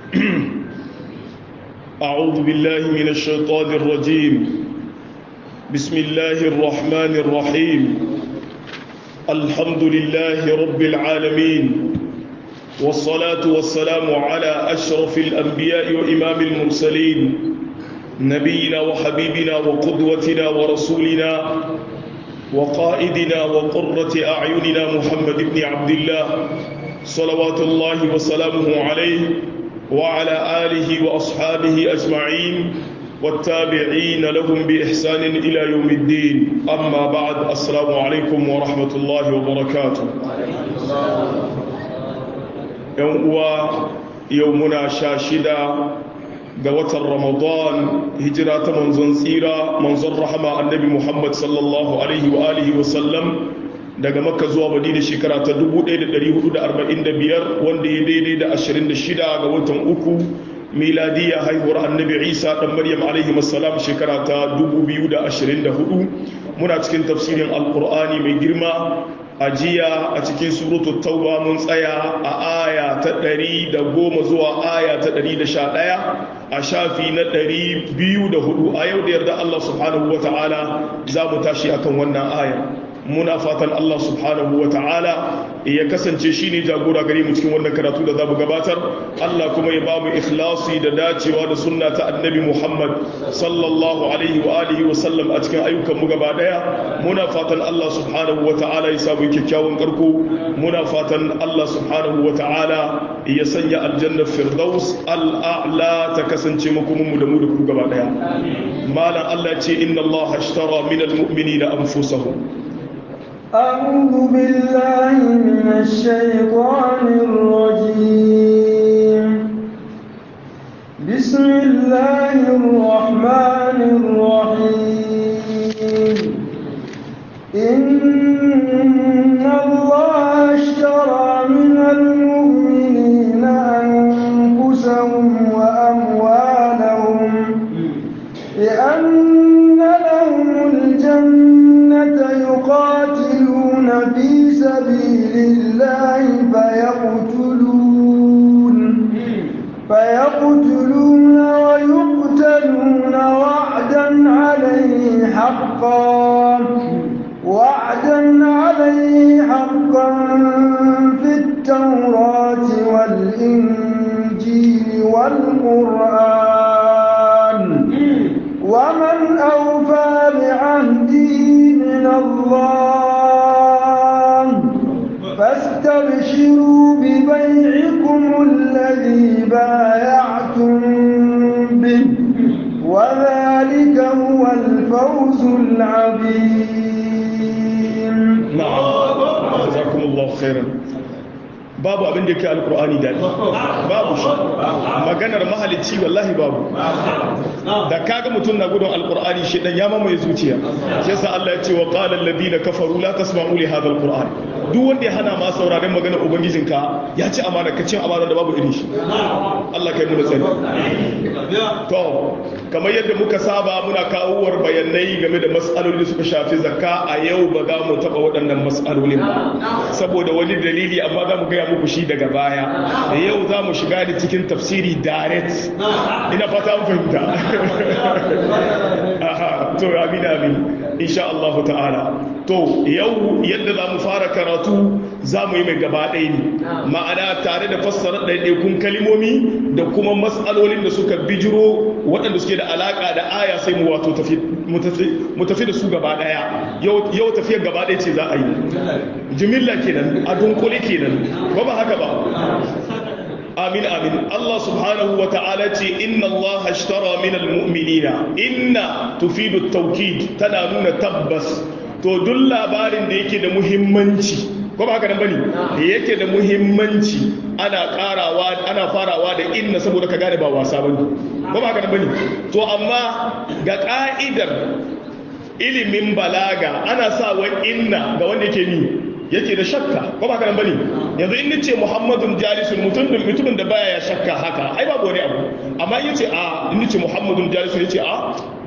أعوذ بالله من الشيطان الرجيم بسم الله الرحمن الرحيم الحمد لله رب العالمين والصلاة والسلام على أشرف الأنبياء وإمام المرسلين نبينا وحبيبنا وقدوتنا ورسولنا وقائدنا وقرة أعيننا محمد بن عبد الله صلوات الله وسلامه عليه وعلى آله وأصحابه أجمعين والتابعين لهم بإحسان إلى يوم الدين أما بعد السلام عليكم ورحمة الله وبركاته يوم يومنا شاشدا ga watan ramadan hijira ta manzon tsira manzon rahama annabi muhammad sallallahu alaihi wa alihi wa sallam daga makka zuwa madina shekara ta 1445 wanda ya daidai da 26 ga watan uku miladiya haihuwar annabi isa dan maryam alaihi wasallam shekara ta 2024 muna cikin tafsirin alkur'ani mai girma a jiya a cikin suratu tauba mun tsaya a aya ta ɗari da goma zuwa aya ta ɗari da sha ɗaya a shafi na ɗari biyu da hudu a yau da yarda Allah subhanahu wa ta'ala za mu tashi akan wannan aya muna fatan Allah subhanahu wa ta'ala ya kasance shi ne jagora gare mu cikin wannan karatu da za mu gabatar Allah kuma ya ba mu ikhlasi da dacewa da sunna ta annabi Muhammad sallallahu alaihi wa alihi wa sallam a cikin ayyukan mu gaba daya muna fatan Allah subhanahu wa ta'ala ya samu kyakkyawan karko muna fatan Allah subhanahu wa ta'ala ya sanya aljanna firdaus al'a'la ta kasance makomin mu da mu da ku gaba daya malam Allah ya ce inna Allah ashtara min al-mu'minina anfusahum أعوذ بالله من الشيطان الرجيم بسم الله الرحمن الرحيم إن الله اشترى من المؤمنين أنفسهم وأموالهم بأن لهم الجنة يقاتلون في سبيل الله فيقتلون فيقتلون ويقتلون وعدا عليه حقا وعدا عليه حقا في التوراة والإنجيل والقرآن ومن أوفى بعهده من الله فاستبشروا ببيعكم الذي بايعتم به وذلك هو الفوز العظيم نعم جزاكم الله خيرا babu abin da ke alkur'ani daɗi babu shi maganar mahalicci wallahi babu da kaga mutum na gudun alkur'ani shi dan ya mamaye zuciya shi yasa Allah ya ce wa qala alladhina kafaru la tasma'u li hadha alquran duk wanda ya hana ma sauraron maganar ubangijinka ya ci amana ka cin amana da babu irin shi Allah kai mu da tsari to kamar yadda muka saba muna kawowar bayanai game da mas'aloli da suka shafi zakka a yau ba za mu taba waɗannan mas'alolin ba saboda wani dalili amma za mu gaya muku shi daga baya da yau za mu shiga da cikin tafsiri direct ina fata an fahimta aha to amin amin insha Allah ta'ala to yau yadda za mu fara karatu za mu yi mai gaba ɗaya ne ma'ana tare da fassara ɗaiɗaikun kalimomi da kuma matsalolin da suka bijiro waɗanda suke da alaƙa da aya sai mu wato mu tafi da su gaba ɗaya yau tafiyar gaba ɗaya ce za a yi jimilla kenan a dunkule kenan ba ba haka ba amin amin Allah subhanahu wa ta'ala ce inna Allah ashtara min almu'minina inna tufidu tawkid tana nuna tabbas to duk labarin da yake da muhimmanci ko ba haka nan bane da yake da muhimmanci ana karawa ana farawa da inna saboda ka gane ba wasa bane ko ba haka nan bane to amma ga ka'idar ilimin balaga ana sa wa inna ga wanda yake ni yake da shakka ko ba haka nan bane yanzu in nace muhammadun jalisun mutumin mutumin da baya ya shakka haka ai babu wani abu amma in yace a in nace muhammadun jalisun yace a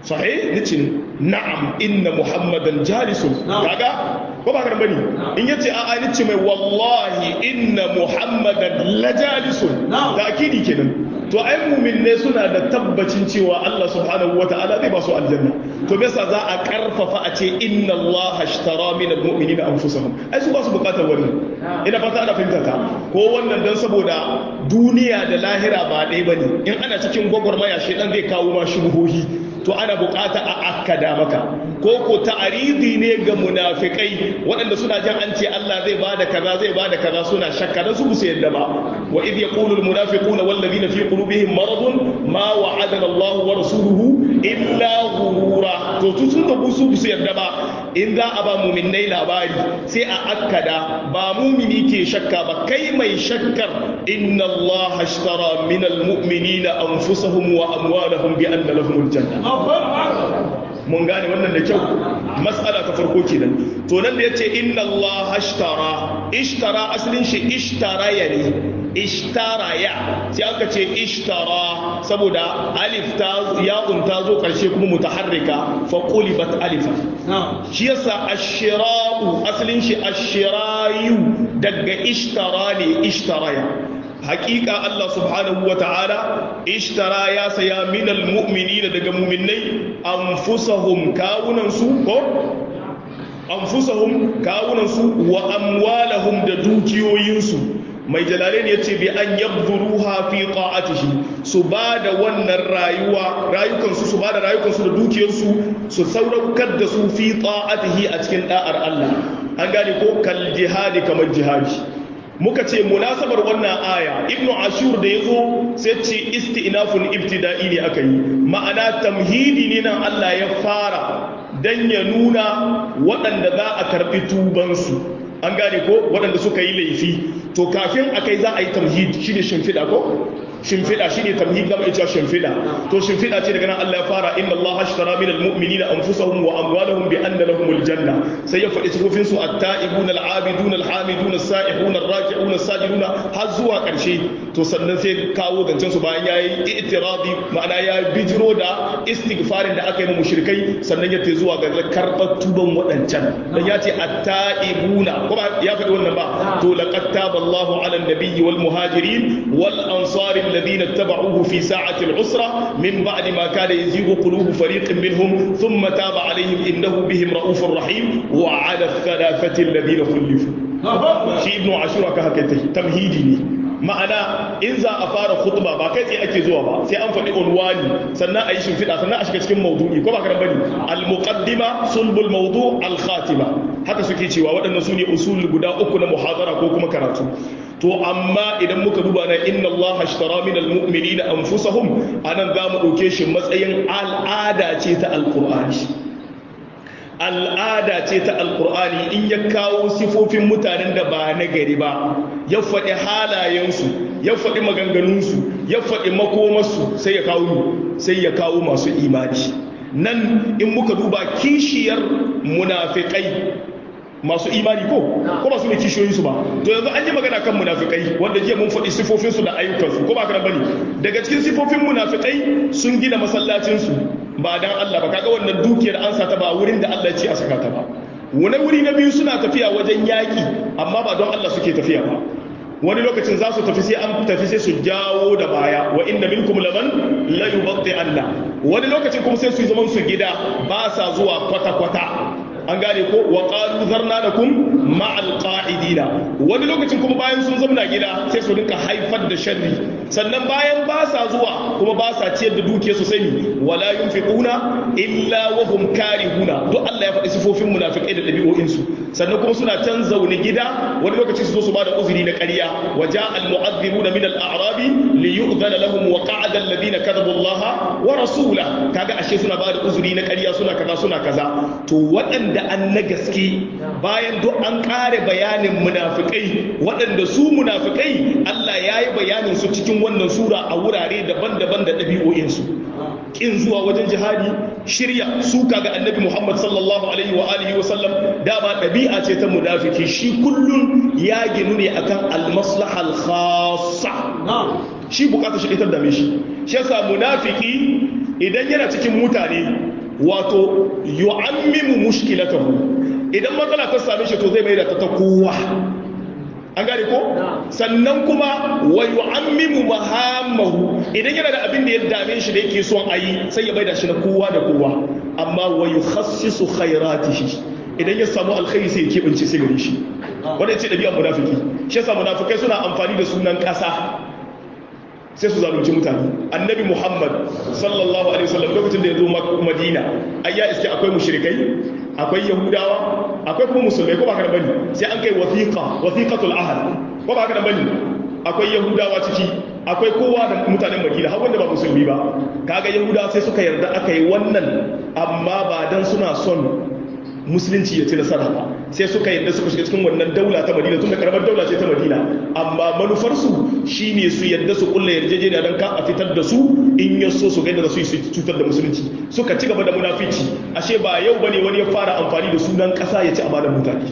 sahih nace na'am inna muhammadan jalisun kaga ko ba karan bane in yace a a nace mai wallahi inna muhammadan la jalisun ta'kidi kenan to ai mu'minne suna da tabbacin cewa Allah subhanahu wata'ala zai ba su aljanna to me yasa za a karfafa a ce inna Allah ashtara min almu'minina anfusahum ai su ba su bukatar wannan ina fata ana fahimta ta ko wannan dan saboda duniya da lahira ba ɗaya bane in ana cikin gwagwarmaya shedan zai kawo ma shubuhohi to ana bukata a akkada maka ko ko ta'aridi ne ga munafikai waɗanda suna jin an ce Allah zai bada kaza zai bada kaza suna shakka dan su su yadda ba wa idh yaqulu almunafiquna wal ladina fi qulubihim maradun ma wa'adana Allah wa rasuluhu illa ghurura to su sun da su su yadda ba in za a ba mu'minnai labari sai a akkada ba mu'mini ke shakka ba kai mai shakkar inna Allah ashtara min almu'minina anfusahum wa amwalahum bi anna lahumul janna mun gane wannan da kyau matsala ta farko kenan to nan da yace inna Allah ashtara ishtara asalin shi ishtaraya ne ishtaraya sai aka ce ishtara saboda alif ta ya'un ta zo karshe kuma mutaharrika fa qulibat alifa shi yasa ashira'u asalin shi ashirayu daga ishtara ne ishtaraya hakika Allah subhanahu wa ta'ala ishtara ya saya minal mu'minina daga mu'minnai anfusahum kawunansu ko anfusahum kawunansu wa amwalahum da dukiyoyinsu mai jalalain ya ce bi an yabduruha fi ta'atihi su ba da wannan rayuwa rayukansu su ba da rayukansu da dukiyarsu su sauraukar da su fi ta'atihi a cikin da'ar Allah an gane ko kal jihadi kamar jihadi muka ce munasabar wannan aya ibnu ashur da yazo sai ce isti'nafun ibtida'i ne aka yi ma'ana tamhidi ne nan Allah ya fara dan ya nuna waɗanda za a karɓi tubansu an gane ko waɗanda suka yi laifi to kafin akai za a yi tamhid shine shimfiɗa ko shimfiɗa shine tamhid gama ita shimfiɗa to shimfiɗa ce daga nan Allah ya fara inna Allah ashtara minal mu'minina anfusahum wa amwalahum bi anna lahumul janna sai ya faɗi sifofin su at-ta'ibun al-'abidun al-hamidun as-sa'ihun ar-raki'un as-sajidun har zuwa ƙarshe to sannan sai kawo zancen su bayan yayi i'tiradi ma'ana ya bijiro da istighfarin da aka yi mu mushrikai sannan ya tai zuwa ga karɓar tuban waɗancan dan ya ce at-ta'ibuna ko ba ya faɗi wannan ba to laqad taba Allahu 'ala an-nabiyyi wal muhajirin wal ansari الذين اتبعوه في ساعة العسرة من بعد ما كان يزيغ قلوب فريق منهم ثم تاب عليهم إنه بهم رؤوف رحيم وعلى الثلاثة الذين خلفوا شيء ابن عاشور كهكته تمهيدي ma'ana in za a fara khutba ba kai tsaye ake zuwa ba sai an faɗi unwani sannan a yi shimfiɗa sannan a shiga cikin maudu'i ko ba karan bane al-muqaddima sulbul mawdu al-khatima haka suke cewa waɗannan su ne usul guda uku na muhadara ko kuma karatu to amma idan muka duba na inna Allah ashtara min al-mu'minina anfusahum anan za mu ɗauke shi matsayin al'ada ce ta alqur'ani al'ada ce ta alkur'ani in ya kawo sifofin mutanen da ba na gari ba ya faɗi halayensu ya faɗi maganganunsu ya faɗi makomarsu sai ya kawo sai ya kawo masu imani nan in muka duba kishiyar munafikai masu imani ko ko ba su ne kishiyoyinsu ba to yanzu an yi magana kan munafikai wanda jiya mun faɗi sifofinsu da ayyukansu ko ba kana bane daga cikin sifofin munafikai sun gina masallacinsu ba dan Allah ba kaga wannan dukiyar an sa ta ba wurin da Allah ya ce a saka ta ba wani wuri na biyu suna tafiya wajen yaki amma ba don Allah suke tafiya ba wani lokacin za su tafi sai an tafi sai su jawo da baya wa inda minkum laman la yubatti Allah wani lokacin kuma sai su yi zaman su gida ba sa zuwa kwata kwata an gane ko wa qalu zarna lakum ma'al qa'idina wani lokacin kuma bayan sun zauna gida sai su rinka haifar da sharri sannan bayan ba sa zuwa kuma ba sa ciyar da dukiya su sani wala yunfiquna illa wa hum karihuna duk Allah ya faɗi sifofin munafikai da ɗabi'o'in su sannan kuma suna can zaune gida wani lokaci su zo su bada uzuri na ƙarya wa ja'a al mu'adhdhibuna min al a'rabi li yu'dhana lahum wa qa'ada alladhina kadhabu Allah wa rasulahu kaga ashe suna bada uzuri na ƙarya suna kaza suna kaza to waɗanda an na gaske bayan duk an ƙare bayanin munafikai waɗanda su munafikai Allah ya yi bayanin su cikin wannan sura a wurare daban-daban da ɗabi'o'insu ƙin zuwa wajen jihadi shirya suka ga annabi Muhammad sallallahu alaihi wa alihi wa sallam dama ɗabi'a ce ta munafiki shi kullum ya ginu ne akan al-maslaha al-khassa shi bukatar shi ita dame shi shi yasa munafiki idan yana cikin mutane wato yu'ammimu mushkilatahu idan matsala ta same shi to zai mai da ta kowa an gane ko sannan kuma wa yu'ammimu mahamahu idan yana da abin da ya dame shi da yake son ayi sai ya bai da shi na kowa da kowa amma wa yukhassisu khairatihi idan ya samu alkhairi sai ya kebance sai gare shi wanda ce dabi'ar munafiki shi yasa munafikai suna amfani da sunan kasa sai su zalunci mutane annabi muhammad sallallahu alaihi wasallam lokacin da ya zo madina ai ya iske akwai mushrikai akwai yahudawa akwai kuma musulmai ko ba ka da bane sai an kai wasiqa wasiqatul ahad ko ba ka da bane akwai yahudawa ciki akwai kowa da mutanen madina har wanda ba musulmi ba kaga yahudawa sai suka yarda aka yi wannan amma ba dan suna son musulunci ya ci nasara ba sai suka yadda suka shiga cikin wannan daula ta madina tun da karamar daula ce ta madina amma manufarsu shine su yadda su kulla yarjejeniya don ka a fitar da su in ya so su gaida da su su cutar da musulunci suka ci gaba da munafici ashe ba yau bane wani ya fara amfani da sunan kasa ya ci amanar mutane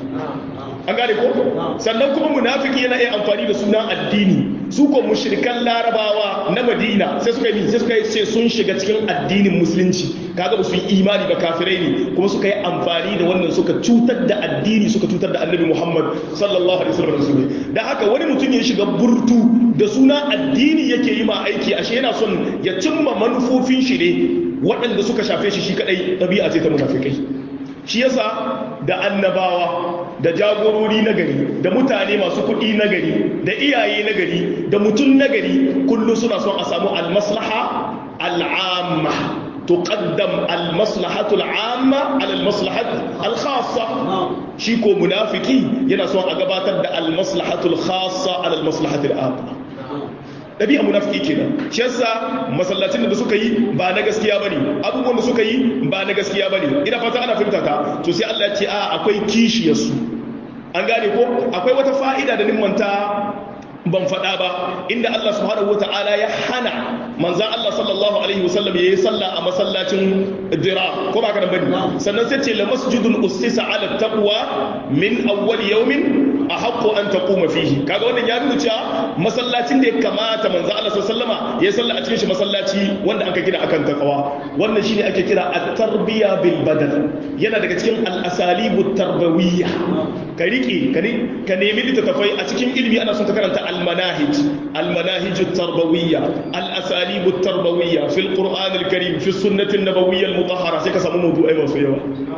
an gane ko sannan kuma munafiki yana iya amfani da sunan addini su ko mushrikan larabawa na madina sai suka yi sai suka yi sai sun shiga cikin addinin musulunci kaga ba su yi imani ba kafirai ne kuma suka yi amfani da wannan suka cutar da addini suka cutar da annabi muhammad sallallahu alaihi wasallam da haka wani mutum ya shiga burtu da suna addini yake yi ma aiki ashe yana son ya cimma manufofin shi ne waɗanda suka shafe shi shi kadai ɗabi'a ce ta munafikai shi yasa da annabawa da jagorori na gari da mutane masu kuɗi na gari da iyaye na gari da mutum na gari kullum suna son a samu almaslaha al'amma tuqaddam almaslahatu al'amma ala almaslahatu alkhassa shi ko munafiki yana son a gabatar da almaslahatu alkhassa ala almaslahatu al'amma ɗabi'a munafiki kenan shi yasa masallacin da suka yi ba na gaskiya bane abubuwan da suka yi ba na gaskiya bane ina fata ana fahimta ta to sai Allah ya ce a akwai kishiyar su an gane ko akwai wata fa'ida da nimmanta ban faɗa ba inda Allah subhanahu wata'ala ya hana manzan Allah sallallahu alaihi wasallam yayi sallah a masallacin dira ko ba kana bane sannan sai ce la masjidun ussisa ala taqwa min awwal yawmin ahaqqu an taquma fihi kaga wannan ya nuna cewa masallacin da ya kamata manzan Allah sallallahu alaihi wasallama yayi sallah a cikin shi masallaci wanda aka gina akan taqwa wannan shine ake kira at-tarbiya bil badal yana daga cikin al-asalibut tarbawiyya ka rike ka nemi littattafai a cikin ilimi ana son ka karanta المناهج المناهج التربوية الأساليب التربوية في القرآن الكريم في السنة النبوية المطهرة سيكا سمو موضوع أيضا سيوا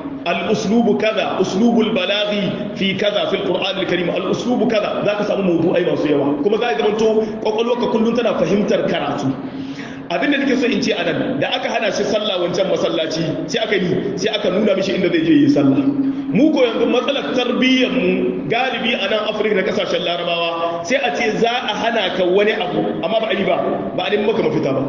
الأسلوب كذا أسلوب البلاغ في كذا في القرآن الكريم الأسلوب كذا ذاك سمو موضوع أيضا سيوا كما ذاك منتو وقال لك كل تنا فهمت الكراتو abin da nake so in ce anan da aka hana shi sallah wancan masallaci sai aka yi sai aka nuna mishi inda zai je yi sallah mu ko yanzu matsalar tarbiyyar mu galibi a nan afirka da kasashen larabawa sai a ce za a hana ka wani abu amma ba a yi ba ba a nemi maka mafita ba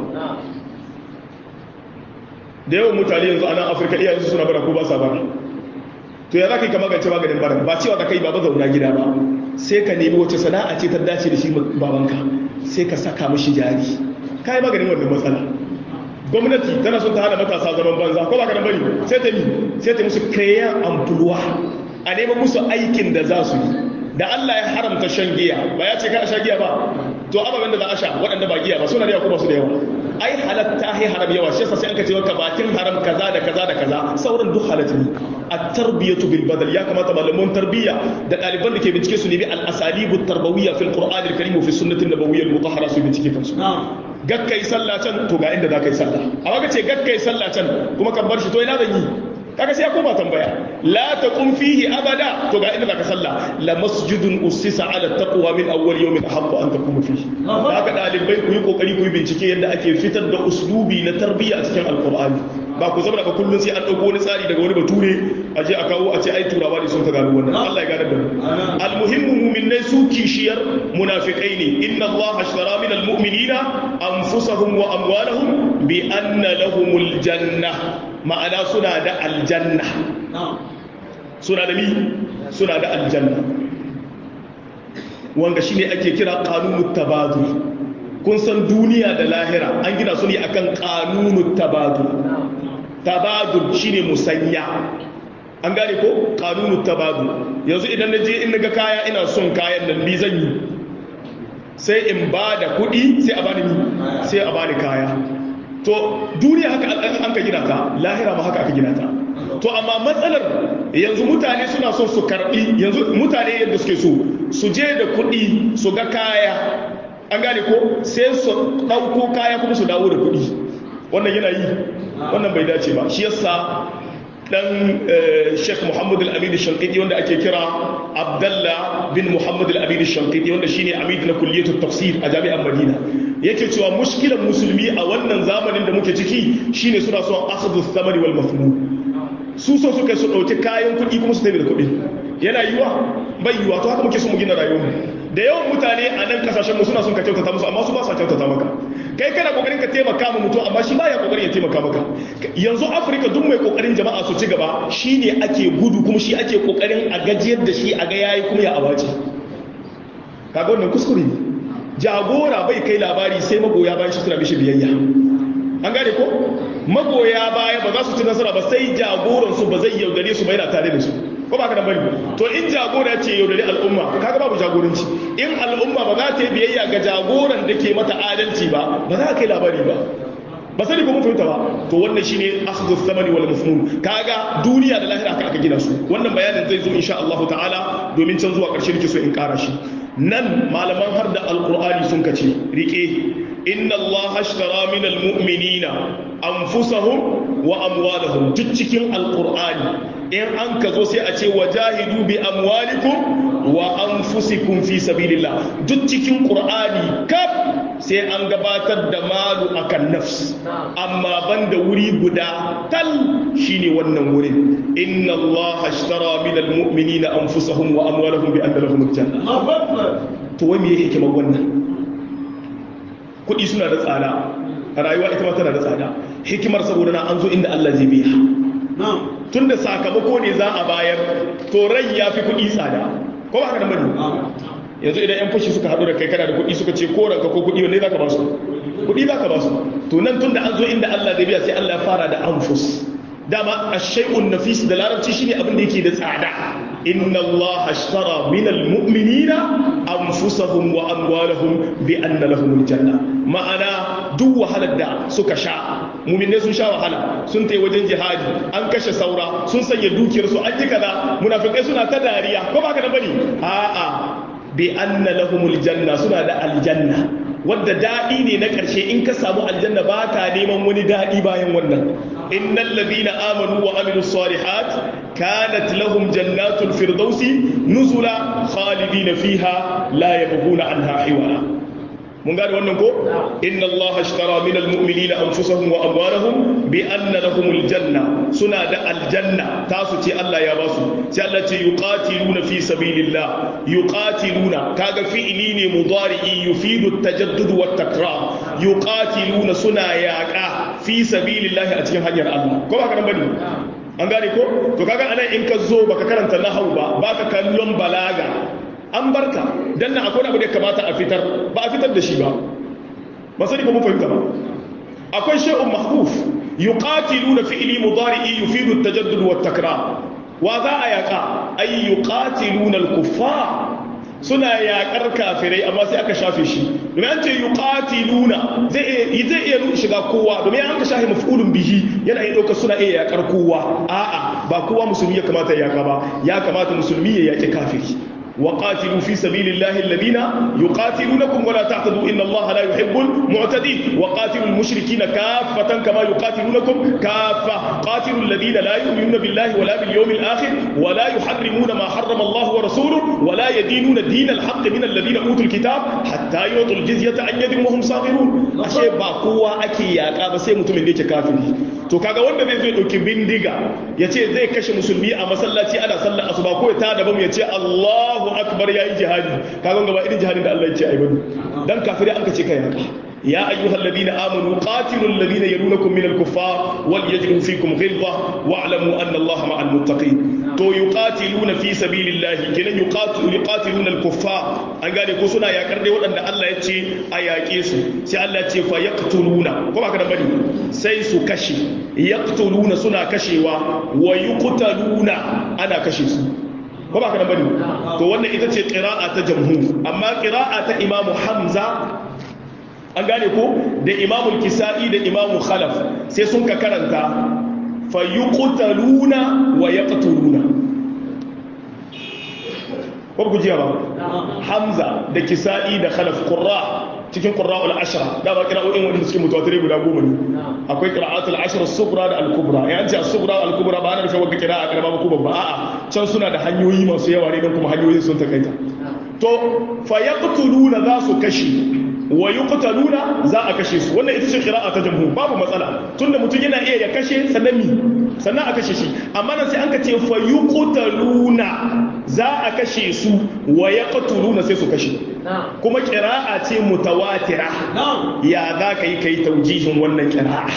da yawan mutane yanzu a nan afirka iyayen su suna bara ko ba sa bara to ya za ka yi ka magance maganin bara ba cewa ka kai ba zauna gida ba sai ka nemi wace sana'a ce ta dace da shi babanka sai ka saka mishi jari kai maganin wannan matsala gwamnati tana son ta hana matasa zaman banza ko ba ka da bari sai ta yi sai ta musu kayan amfuluwa a neman musu aikin da za su yi da Allah ya haramta shan giya ba ya ce ka sha giya ba to ababen da za a sha waɗanda ba giya ba suna da yawa kuma su da yawa ai halatta hai haram yawa shi yasa sai aka ce ka bakin haram kaza da kaza da kaza sauran duk halatta ne at-tarbiyatu bil badal ya kamata malaman tarbiyya da ɗaliban da ke bincike su ne bi al-asalibu tarbawiyya fil qur'an al-karim fi sunnati an-nabawiyya al-mutahhara su bincike kansu gakkai sallah can to ga inda za ka yi sallah amma ka ce gakkai sallah can kuma kan bar shi to ina zan yi kaga sai ya koma tambaya la taqum fihi abada to ga inda za ka sallah la masjidun ussisa ala taqwa min awwal yawmin haqqu an taquma fihi haka dalibai ku yi kokari ku yi bincike yadda ake fitar da uslubi na tarbiyya a cikin alqur'ani ba ku zama daga kullun sai an dauko wani tsari daga wani bature a je a kawo a ce ai turawa ne sun ka gano wannan Allah ya gane da mu almuhimmu mu'minai su kishiyar munafikai ne inna Allah ashtara min almu'minina anfusahum wa amwalahum bi anna lahumul janna ma'ana suna da aljanna suna da mi suna da aljanna wanga shine ake kira qanunut tabadul kun san duniya da lahira an gina su ne akan qanunut tabadul tabadul shine musanya an gane ko qanunut tabadul yanzu idan naje in naga kaya ina son kayan nan bi zan yi sai in ba da kuɗi sai a bani sai a bani kaya to duniya haka an ka gina ta lahira ma haka aka gina ta to amma matsalar yanzu mutane suna son su karbi yanzu mutane yadda suke so su je da kuɗi su ga kaya an gane ko sai su ɗauko kaya kuma su dawo da kuɗi wannan yana yi wannan bai dace ba shi yasa dan Sheikh Muhammad Al-Amin Shankiti wanda ake kira Abdullah bin Muhammad Al-Amin Shankiti wanda shine amid na kulliyatu tafsir a jami'ar Madina yake cewa mushkilan musulmi a wannan zamanin da muke ciki shine suna son akhdhu thamani wal mafhum su so suka su dauki kayan kuɗi kuma su tafi da kuɗi yana yiwa bai yiwa to haka muke so mu gina rayuwar da yawan mutane a nan kasashen mu suna son ka kyautata musu amma su ba sa kyautata maka kai kana kokarin ka taimaka ma mutum amma shi baya kokarin ya taimaka maka yanzu afirka duk mai kokarin jama'a su ci gaba shine ake gudu kuma shi ake kokarin a gajiyar da shi a ga yayi kuma ya abaci kaga wannan kuskure ne jagora bai kai labari sai magoya bayan shi suna mishi biyayya an gane ko magoya baya ba za su ci nasara ba sai jagoran su ba zai yaudare su ba yana tare da su ko ba ka nan bane to in jagora ce yaudare al'umma kaga babu jagoranci in al'umma ba za ta yi biyayya ga jagoran da ke mata adalci ba ba za ka kai labari ba ba sani ko mun fahimta ba to wannan shine akhdhu thamani wal mafhum kaga duniya da lahira aka gina su wannan bayanin zai zo insha Allah ta'ala domin can zuwa karshe nake so in kara shi nan malaman har da alqur'ani sun kace rike inna Allah ashtara min almu'minina anfusahum wa amwalahum duk cikin alqur'ani in an ka zo sai a ce wajahidu bi amwalikum wa anfusikum fi sabilillah duk cikin qur'ani kaf sai an gabatar da malu akan nafs amma banda wuri guda tal shine wannan wurin inna allaha ashtara min almu'minina anfusahum wa amwalahum bi anna lahum aljanna to wai me yake hikimar wannan kudi suna da tsada rayuwa ita ma tana da tsada hikimar saboda na an zo inda Allah zai biya tun da sakamako ne za a bayar to rai ya fi kuɗi tsada ko ba haka da mani yanzu idan yan fashi suka haɗu da kai kana da kuɗi suka ce ko ranka ko kuɗi wanne za ka ba su kuɗi za ka ba su to nan tun da an zo inda Allah zai biya sai Allah ya fara da anfus dama ashay'un nafis da larabci shine abin da yake da tsada inna Allah ashtara min almu'minina anfusahum wa amwalahum bi anna lahum aljanna ma'ana duk wahalar da suka sha mu'minai sun sha wahala sun tai wajen jihadi an kashe saura sun sanya dukiyar su an yi kaza munafikai suna ta dariya ko ba ka da bane a'a bi anna lahum aljanna suna da aljanna wadda daɗi ne na ƙarshe in ka samu aljanna ba ka neman wani daɗi bayan wannan innal ladina amanu wa amilu salihat kanat lahum jannatul firdausi nuzula khalidina fiha la yabghuna anha hiwala mun gane wannan ko inna allaha ashtara min almu'minina anfusahum wa amwalahum bi anna lahum aljanna suna da aljanna tasu ce Allah ya basu sai Allah ce yuqatiluna fi sabilillah yuqatiluna kaga fi'ili ne mudari'i yufidu at-tajaddud wa at-takrar yuqatiluna suna yaqa fi sabilillah a cikin hanyar Allah ko ba ka bane an gane ko to kaga anan in ka zo baka karanta nahwu ba baka kallon balaga an barka dan nan akwai abu da kamata a fitar ba a fitar da shi ba ba sani ko mun fahimta ba akwai shay'un mahfuf yuqatiluna fi'li mudari'i yufidu at-tajaddud wa at-takrar wa za a yaka ay yuqatiluna al-kuffar suna yakar kafirai amma sai aka shafe shi domin an ce yuqatiluna zai zai iya shiga kowa domin an ka shafe maf'ulun bihi yana iya dauka suna iya yakar kowa a'a ba kowa musulmi ya kamata ya yaka ba ya kamata musulmi ya yaki kafiri وقاتلوا في سبيل الله الذين يقاتلونكم ولا تعتدوا إن الله لا يحب المعتدين وقاتلوا المشركين كافة كما يقاتلونكم كافة قاتلوا الذين لا يؤمنون بالله ولا باليوم الآخر ولا يحرمون ما حرم الله ورسوله ولا يدينون دين الحق من الذين أوتوا الكتاب حتى يعطوا الجزية عن يد وهم صاغرون أشياء باقوة أكي يا كابا سي متمن ديك كافر to kaga wanda zai zo dauki bindiga ya ce zai kashe musulmi a masallaci ana sallar asuba ko ya tada bam ya ce Allahu akbar yayi jihadi kaga gaba irin jihadin da Allah ya ce ai bane dan kafiri an kace kai haka ya ayyuhal ladina amanu qatilul ladina yalunakum minal kuffar wal yajidu fikum ghilza wa'lamu anna Allah ma'al muttaqin to yuqatiluna fi sabilillahi kenan yuqatilu yuqatiluna al kuffar an gane ko suna yakar dai waɗanda Allah ya ce a yaƙe su sai Allah ya ce fa yaqtuluna ko ba ka da bane sai su kashe yaqtuluna suna kashewa wa yuqtaluna ana kashe su ko ba ka da bane to wannan ita ce qira'a ta jamhur amma qira'a ta imamu hamza an gane ko da imamul kisa'i da imamu khalaf sai sun ka karanta fayuqtaluna wa yaqtuluna ko ku jiya ba hamza da kisa'i da khalaf qurra cikin qurra'ul ashra da ba qira'o'in wanda suke mutawatire guda goma ne akwai qira'atul ashra as-sughra da al-kubra ya ce as-sughra al-kubra ba ana nufin wanda qira'a karama ba ko babba a'a can suna da hanyoyi masu yawa ne don kuma hanyoyin sun takaita to fa yaqtuluna za su kashi wa yuqtaluna za a kashe su wannan ita ce qira'a ta jamhur babu matsala tunda mutum yana iya ya kashe sannan mi sannan a kashe shi amma nan sai an ka ce fa yuqtaluna za a kashe su wa yaqtuluna sai su kashe kuma qira'a ce mutawatira ya za ka yi kai taujihin wannan qira'a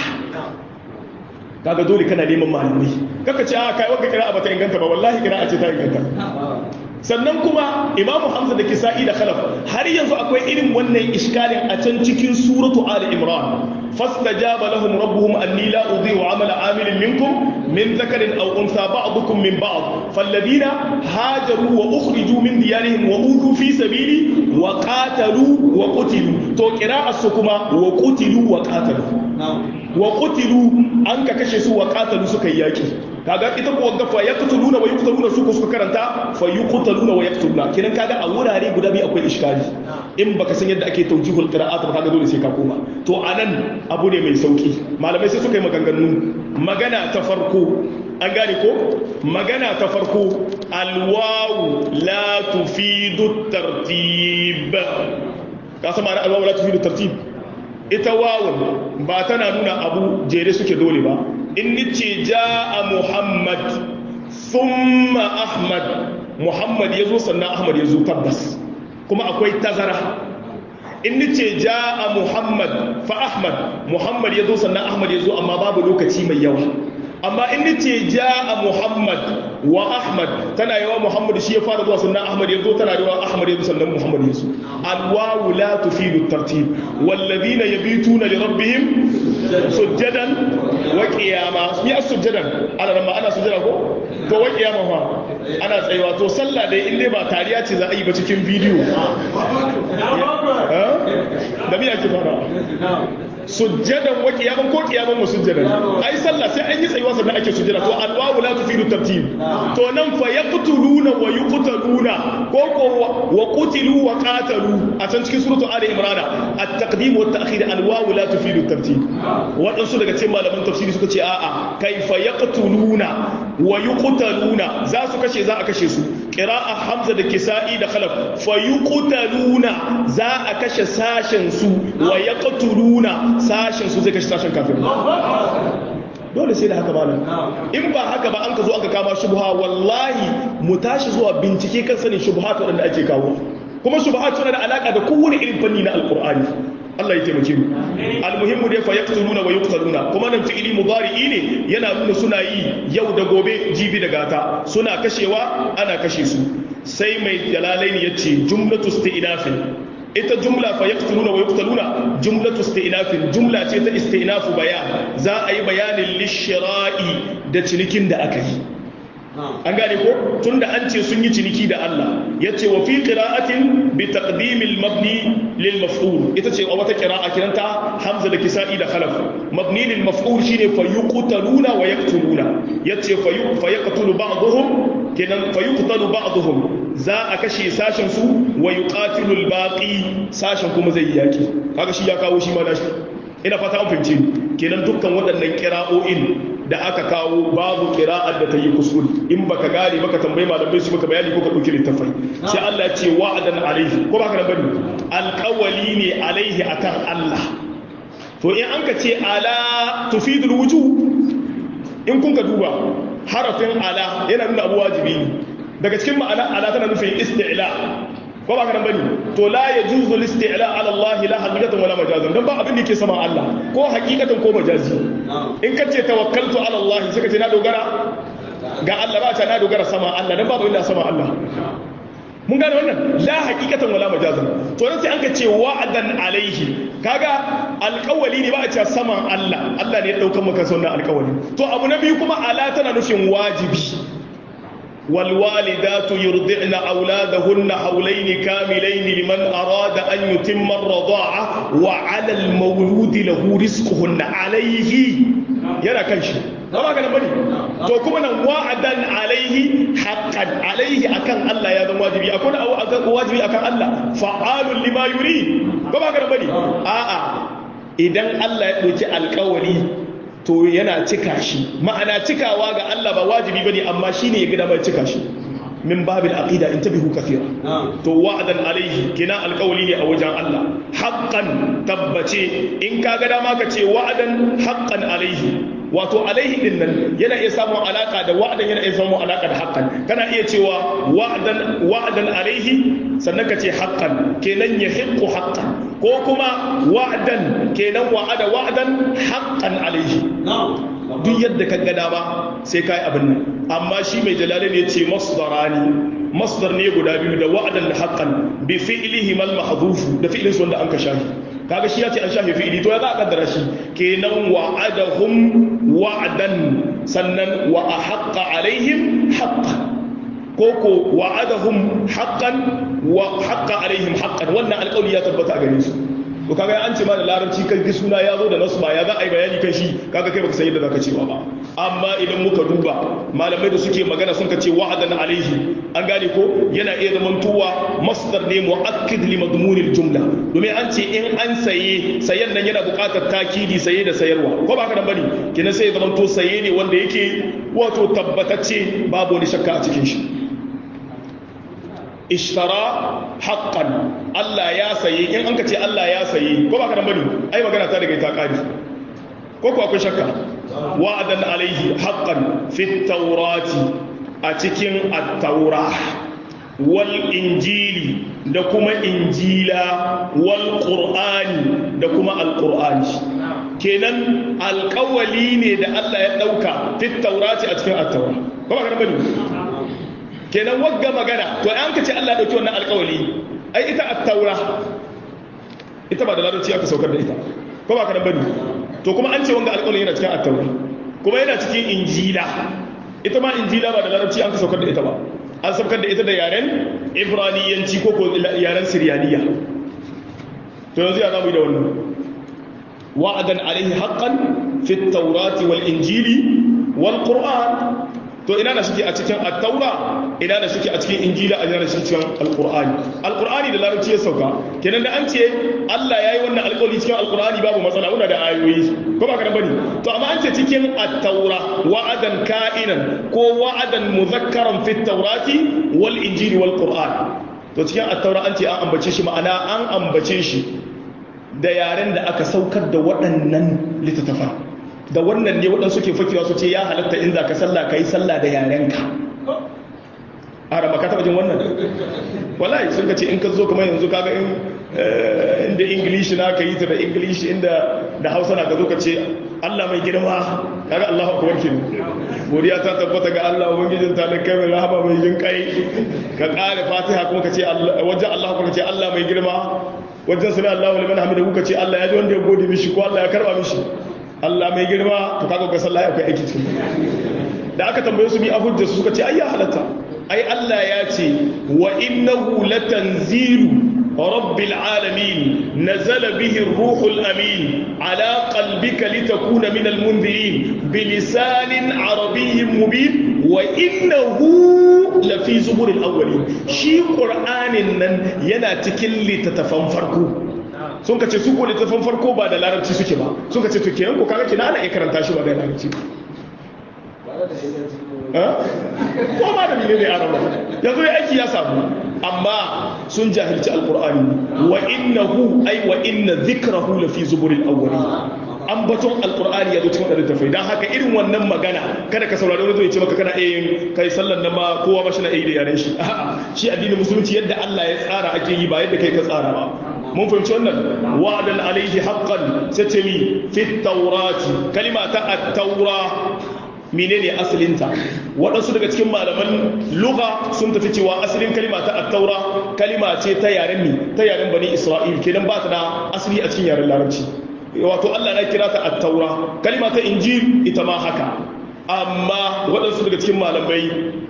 kaga dole kana neman malamai kaka ce a kai wanda qira'a bata inganta ba wallahi qira'a ce ta inganta sannan kuma imamu hamza da kisa'i da khalaf har yanzu akwai irin wannan iskalin a can cikin suratu ali imran fastajaba lahum rabbuhum anni la udhi'u amala amilin minkum min dhakarin aw untha ba'dukum min ba'd falladhina hajaru wa ukhriju min diyarihim wa udhu fi sabili wa qatalu wa qutilu to qira'atu kuma wa qutilu wa qatalu wa qutilu an ka kashe su wa qatalu suka yi yaki kaga ita kuwa ga fa yaqtuluna wa yuqtaluna su ko suka karanta fa yuqtaluna wa yaqtuluna kidan kaga a wurare guda biyu akwai iskali in baka san yadda ake tawjihul qira'at ba kaga dole sai ka koma to anan abu ne mai sauki malamai sai suka yi maganganu magana ta farko an gane ko magana ta farko alwawu la tufidu tartib ka san ma'ana alwawu la tufidu tartib ita wawun ba tana nuna abu jere suke dole ba in nice ja'a muhammad thumma ahmad muhammad ya zo sannan ahmad ya zo tabbas kuma akwai tazara in nice ja'a muhammad fa ahmad muhammad ya zo sannan ahmad ya zo amma babu lokaci mai yawa amma in nace ja'a muhammad wa ahmad tana yawa muhammad shi ya fara zuwa sannan ahmad ya zo tana yawa ahmad ya zo sannan muhammad ya zo alwawu la tufidu tartib walladhina yabituna li rabbihim sujjadan wa qiyama ni as-sujjadan ana ran ma ana sujjada ko to wa qiyama fa ana tsayuwa to sallah dai in dai ba tariya ce za a yi ba cikin bidiyo da me ake fara sujjadan wa qiyaman ko qiyaman wa sujjadan ai sallah sai an yi tsayuwa sannan ake sujjada to alwawu la tufidu tartib to nan fa yaqtuluna wa yuqtaluna ko ko wa qutilu wa qatalu a can cikin suratu ali imran at-taqdim wa at-ta'khir alwawu la tufidu tartib wadansu daga cikin malaman tafsiri suka ce a'a kaifa yaqtuluna wa yuqtaluna za su kashe za a kashe su qira'a hamza da kisa'i da khalaf fa yuqtaluna za a kashe sashen su wa yaqtuluna sashen su zai kashe sashen kafin dole sai da haka malam in ba haka ba an ka zo aka kama shubha wallahi mu tashi zuwa bincike kan sanin shubhat waɗanda ake kawo kuma shubhat suna da alaka da kowane irin fanni na alqur'ani Allah ya taimake mu almuhimmu dai fa yaqtuluna wa yuqtaluna kuma nan fi'ili mudari'i ne yana nuna suna yi yau da gobe jibi da gata suna kashewa ana kashe su sai mai jalalaini yace jumlatu isti'nafin ita jumla fa yaqtuluna wa yuqtaluna jumlatu isti'nafin jumla ce ta isti'nafu bayan za a yi bayanin lishira'i da cinikin da aka yi an gane ko tunda an ce sun yi ciniki da Allah yace wa fi qira'atin bi taqdim al mabni lil maf'ul ita ce a wata qira'a kiranta hamza da kisa'i da khalaf mabni lil maf'ul shine fa yuqtaluna wa yaqtuluna yace fa fa yaqtulu ba'dhum kenan fa yuqtalu ba'dhum za a kashe sashen su wa yuqatilu al baqi sashen kuma zai yaki kaga shi ya kawo shi ma nashi ina fata an fahimci kenan dukkan waɗannan kira'o'in da aka kawo babu kira'ar da ta yi kuskure in baka gane baka tambayi malamai su baka bayani ko ka ɗauki littafai sai Allah ya ce wa'adan alaihi ko baka nan bane alƙawali ne alaihi akan Allah to in an ka ce ala tufidul wujuh in kun ka duba harafin ala yana nuna abu wajibi ne daga cikin ma'ana ala tana nufin isti'la ko ba kanan bane to la yajuzu al-isti'la ala Allah la haqiqatan wala majazan dan ba abin da yake sama Allah ko haqiqatan ko majazi in ka ce tawakkaltu ala Allah sai ka ce na dogara ga Allah ba ta na dogara sama Allah dan ba abin da sama Allah mun gane wannan la haqiqatan wala majazan to nan sai an ka ce wa'adan alaihi kaga alƙawali ne ba a ce saman Allah Allah ne ya dauka maka wannan alƙawali to abu na biyu kuma ala tana nufin wajibi والوالدات يرضعن أولادهن حولين كاملين لمن أراد أن يتم الرضاعة وعلى المولود له رزقهن عليه يرى كنش ba ka nan bane to kuma nan wa'adan alaihi haqqan alaihi akan Allah ya zama wajibi akwai akan wajibi akan Allah fa'alun lima yuri ba ba ka nan bane a'a idan Allah ya dauki alƙawari to yana cika shi ma'ana cikawa ga Allah ba wajibi bane amma shine ya gida mai cika shi min babil aqida intabihu kathira to wa'dan alaihi kina alqawli ne a wajen Allah haqqan tabbace in ka ga dama ka ce wa'dan haqqan alaihi wato alaihi din nan yana iya samun alaka da wa'dan yana iya samun alaka da haqqan kana iya cewa wa'dan wa'dan alaihi sannan ka ce haqqan kenan yahiqqu haqqan ko kuma wa'dan kenan wa'ada wa'dan haqqan alaihi duk yadda ka gada ba sai kai abin nan amma shi mai jalalin ya ce masdarani masdar ne guda biyu da wa'adan da haqqan bi fi'lihi mal mahdhuf da fi'lin su wanda an ka shafi kaga shi ya ce an shafi fi'li to ya za a kaddara shi kenan wa'adahum wa'dan sannan wa ahaqqa alaihim haqqan koko wa'adahum haqqan wa haqqa alaihim haqqan wannan alƙawari ya tabbata a gare su to kaga an ce ma da larabci kan gi suna ya zo da nasba ya za a yi bayani kan shi kaga kai baka san yadda zaka cewa ba amma idan muka duba malamai da suke magana sun ka ce wa'adan alaihi an gane ko yana iya zaman tuwa masdar ne mu'akkid li madmunil jumla domin an ce in an saye sayen nan yana buƙatar takidi saye da sayarwa ko ba ka da bane kina sai ya zaman to saye ne wanda yake wato tabbatacce babu wani shakka a cikin shi ishtara haqqan Allah ya saye in an ka ce Allah ya saye ko ba ka nan bane ai magana ta daga ta kadi ko ko akwai shakka wa'adan alaihi haqqan fi tawrati a cikin at-taura wal injili da kuma injila wal qur'ani da kuma al-qur'ani kenan alƙawali ne da Allah ya dauka fi tawrati a cikin at-taura ko ba ka nan bane kenan wagga magana to an ka ce Allah dauki wannan alƙawari ai ita at-taura ita ba da larabci aka saukar da ita ko ba ka nan bane to kuma an ce wanga alƙawari yana cikin at-taura kuma yana cikin injila ita ma injila ba da larabci an ka saukar da ita ba an saukar da ita da yaren ibraniyanci ko ko yaren siryaniya to yanzu ya zamu yi da wannan wa'adan alaihi haqqan fi at-taurati wal injili wal qur'an to ina da suke a cikin at-taura ina da suke a cikin injila a ina da suke cikin alqur'ani alqur'ani da larabci ya sauka kenan da an ce Allah yayi wannan alƙawari cikin alqur'ani babu matsala muna da ayoyi ko ba kana bane to amma an ce cikin at-taura wa'adan ka'inan ko wa'adan mudhakkaran fi at-taurati wal injili wal qur'an to cikin at-taura an ce an ambace shi ma'ana an ambace shi da yaren da aka saukar da waɗannan littattafan da wannan ne waɗansu ke fakewa su ce ya halatta in za ka sallah ka yi sallah da yarenka a rama ka taɓa jin wannan wallahi sun ka ce in ka zo kamar yanzu kaga in inda ingilishi na ka yi ta da ingilishi inda da hausa na ka zo ka ce allah mai girma kaga allahu akbar ke godiya ta tabbata ga allah ubangijin ta da kai mai rahama mai jin kai ka ƙare fatiha kuma ka ce wajen allah kuma ka ce allah mai girma wajen sami allahu liman hamidu ka ce allah ya ji wanda ya gode mishi ko allah ya karba mishi Allah mai girma to kaga ga sallah akwai aiki cikin da aka tambaye su bi a hujja suka ce ai ya halatta ai Allah ya ce wa innahu latanzilu rabbil alamin nazala bihi ar-ruhul amin ala qalbika litakuna min al-munzirin bilisanin arabiyyin mubin wa innahu lafi zubur al-awwalin shi qur'anin nan yana cikin littattafan farko sun ka ce su ko littafin farko ba da larabci suke ba sun ka ce to kenan ko kaga kina ana iya karanta shi ba da larabci ko ma da mene ne araba yanzu ya aiki ya samu amma sun jahilci alqur'ani wa innahu ay wa inna dhikrahu la fi zuburil awwalin ambaton alqur'ani ya zo cikin wadanda tafai dan haka irin wannan magana kada ka saurari wani zai ce maka kana iya yin kai sallan nan ma kowa ba shi na iya da yaren shi shi addinin musulunci yadda Allah ya tsara ake yi ba yadda kai ka tsara ba mun fahimci wannan wa'adan alaihi haqqan sace mi fi taurati kalima ta at-taura menene asalinta waɗansu daga cikin malaman lugha sun tafi cewa asalin kalima ta at-taura kalima ce ta yaren mi ta yaren bani isra'il kenan ba ta da asali a cikin yaren larabci wato Allah na kira ta at-taura kalima ta injil ita ma haka amma waɗansu daga cikin malamai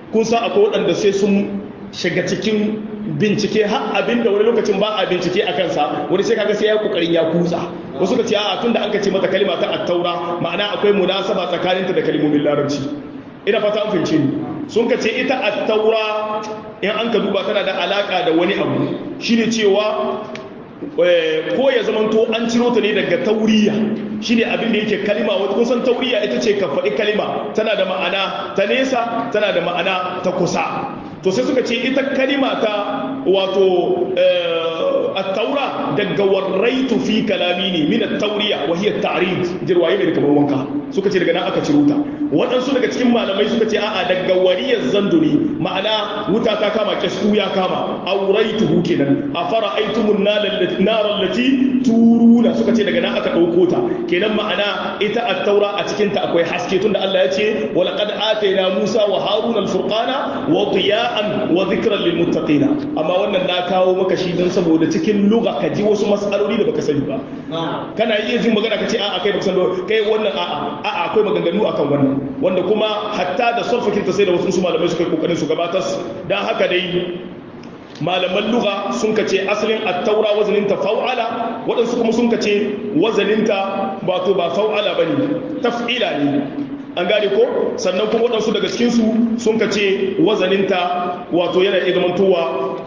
kun san akwai waɗanda sai sun shiga cikin bincike har abin da wani lokacin ba a bincike a kansa wani sai kaga sai ya kokarin ya kutsa wasu ka ce a tun da an ka ce mata kalima ta attaura ma'ana akwai munasaba tsakaninta da kalmomin larabci ina fata an fahimce ni sun ka ce ita attaura in an ka duba tana da alaka da wani abu shine cewa ko ya zamanto an ciro ta ne daga tauriya shine abin da yake kalima wata kun san tauriya ita ce ka faɗi kalima tana da ma'ana ta nesa tana da ma'ana ta kusa to sai suka ce ita kalima ta wato at-taura daga warraitu fi kalami ne min at-tauriya wa hiya at-ta'rid jirwaye ne kamar wanka suka ce daga nan aka ciro ta waɗansu daga cikin malamai suka ce a'a daga wariyar zanduni ma'ana wuta ta kama kyasku ya kama auraituhu kenan a fara aitumun narar lati turuna suka ce daga nan aka ɗauko ta kenan ma'ana ita a taura a cikinta akwai haske tunda Allah ya ce wala qad atayna Musa wa Harun al-furqana wa diya'an wa dhikran lil muttaqina amma wannan na kawo maka shi dan saboda cikin lugha ka ji wasu mas'aloli da baka sani ba kana iya jin magana ka ce a'a kai baka san kai wannan a'a a'a akwai maganganu akan wannan wanda kuma hatta da sarfakin ta sai da wasu malamai suka yi kokarin su gabatar dan haka dai malaman lugha sun kace asalin at-taura wazaninta fa'ala waɗansu kuma sun kace wazaninta wato ba fa'ala bane taf'ila ne an gane ko sannan kuma waɗansu daga cikin su sun kace wazaninta wato yana iya zamantowa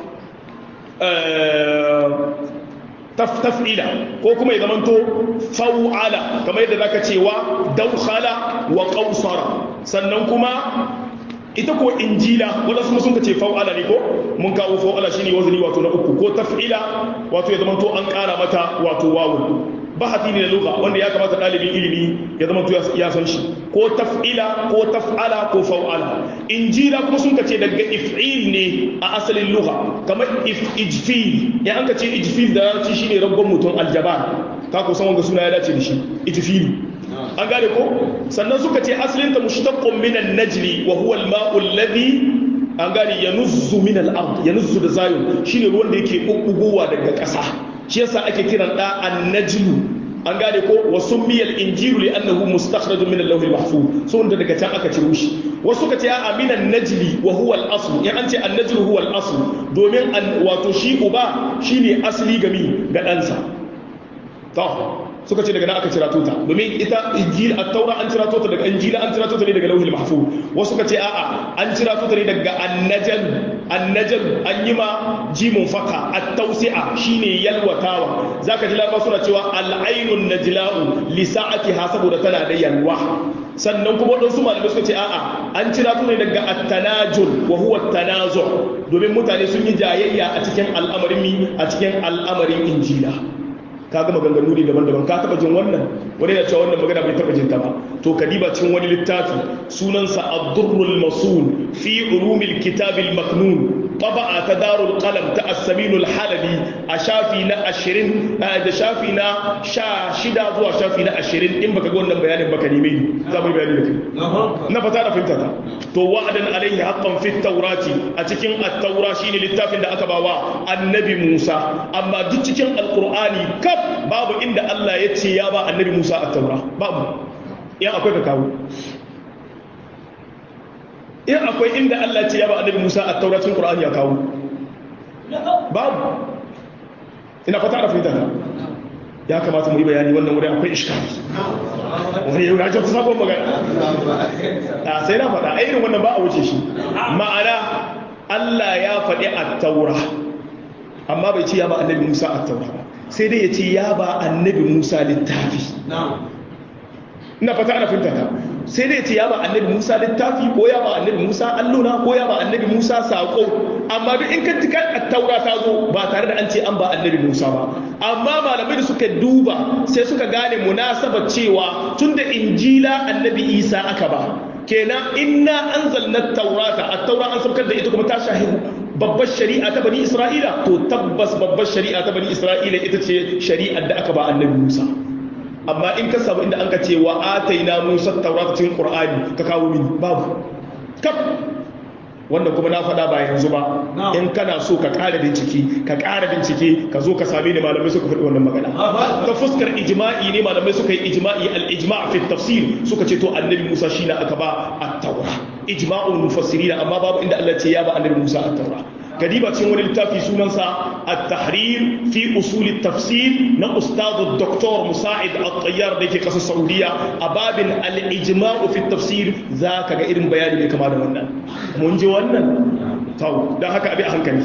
taf'ila ko kuma ya zamanto fa'ala kamar yadda zaka cewa daukhala wa qausara sannan kuma ita ko injila wanda su sun ce fa'ala ne ko mun kawo fa'ala shine wazani wato na uku ko taf'ila wato ya zamanto an kara mata wato wawu bahati ne na lugha wanda ya kamata dalibin ilimi ya zamanto ya san shi ko taf'ila ko taf'ala ko fa'ala injila kuma sun ce daga if'il ne a asalin lugha kamar ijfil ya an ka ce ijfil da yarci shine rabban mutum aljabar ka ko san wanga suna ya dace da shi ijfil an gane ko sannan suka ce asalinta mushtaqqun min an-najli wa huwa al-ma'u alladhi an gane yanuzzu min al-ard yanuzzu da zayun shine ruwan da yake bubbugowa daga ƙasa shi yasa ake kiran da an-najlu an gane ko wa summiya al-injilu li'annahu mustakhrajun min al-lawh al-mahfuz so wanda daga can aka ciro shi wasu ka ce a min an-najli wa huwa al-asl in an ce an-najlu huwa al-asl domin wato shi uba shine asli gami ga ɗansa to suka ce daga nan aka cira tota domin ita injil at-taura an cira tota daga injila an cira tota ne daga lauhil mahfuz wasu suka ce a'a an cira tota ne daga annajal annajal an yi ma jimun faka at-tawsi'a shine yalwatawa zaka ji laraba suna cewa al-ainun najla'u li sa'atiha saboda tana da yalwa sannan kuma waɗansu malamai suka ce a'a an cira tota ne daga at-tanajul wa huwa at-tanazu domin mutane sun yi jayayya a cikin al'amarin mi a cikin al'amarin injila ka ga maganganu ne daban-daban ka taba jin wannan wani na cewa wannan magana bai taba jin ta ba to ka diba cikin wani littafi sunansa ad-durrul masul fi ulumil kitabil maknun طبعا تدار القلم تأسمين الحلبي أشافي نا أشرين هذا شافي نا شا شدا زوا شافي نا أشرين إن بك قولنا بيان بك نيمين زابي بيان لك نفتانا في انتهى تو وعدا عليه حقا في التوراة أتكين التوراة شيني للتافين دا أكباوا النبي موسى أما دتكين القرآن كب باب إن الله يتي يابا النبي موسى التوراة باب يا أكوي كاو in akwai inda Allah ce ya ba annabi Musa a tauratin Qur'ani ya kawo babu ina fata da fahimta ta ya kamata mu yi bayani wannan wuri akwai iskali wani yau ya ce kusa sabon magana a sai na faɗa a irin wannan ba a wuce shi ma'ana Allah ya faɗi a taura amma bai ce ya ba annabi Musa a taura ba sai dai ya ce ya ba annabi Musa littafi ina fata ana fahimta ta sai dai ce ya ba annabi Musa littafi ko ya ba annabi Musa alluna ko ya ba annabi Musa sako amma duk in ka tika taura ta zo ba tare da an ce an ba annabi Musa ba amma malamai da suka duba sai suka gane munasabar cewa tunda injila annabi Isa aka ba kenan inna anzalna taurata at-taura an saukar da ita kuma ta shahidu babbar shari'a ta bani Isra'ila to tabbas babbar shari'a ta bani Isra'ila ita ce shari'ar da aka ba annabi Musa amma in ka samu inda an ka ce wa ataina musa taurata cikin qur'ani ka kawo mini babu kaf wannan kuma na faɗa ba yanzu ba in kana so ka ƙara bincike ka ƙara bincike ka zo ka same ni malamai suka faɗi wannan magana ta fuskar ijma'i ne malamai suka yi ijma'i al-ijma' fi tafsir suka ce to annabi Musa shi na aka ba at-taura ijma'ul mufassirin amma babu inda Allah ce ya ba annabi Musa at-taura kadiba cikin wani littafi sunansa at-tahrir fi usul at-tafsir na ustad dr musa'id at-tayyar da yake kasar saudiya a babin al-ijma'u fi tafsir zaka ga irin bayani mai kama da wannan mun ji wannan tau dan haka abi a hankali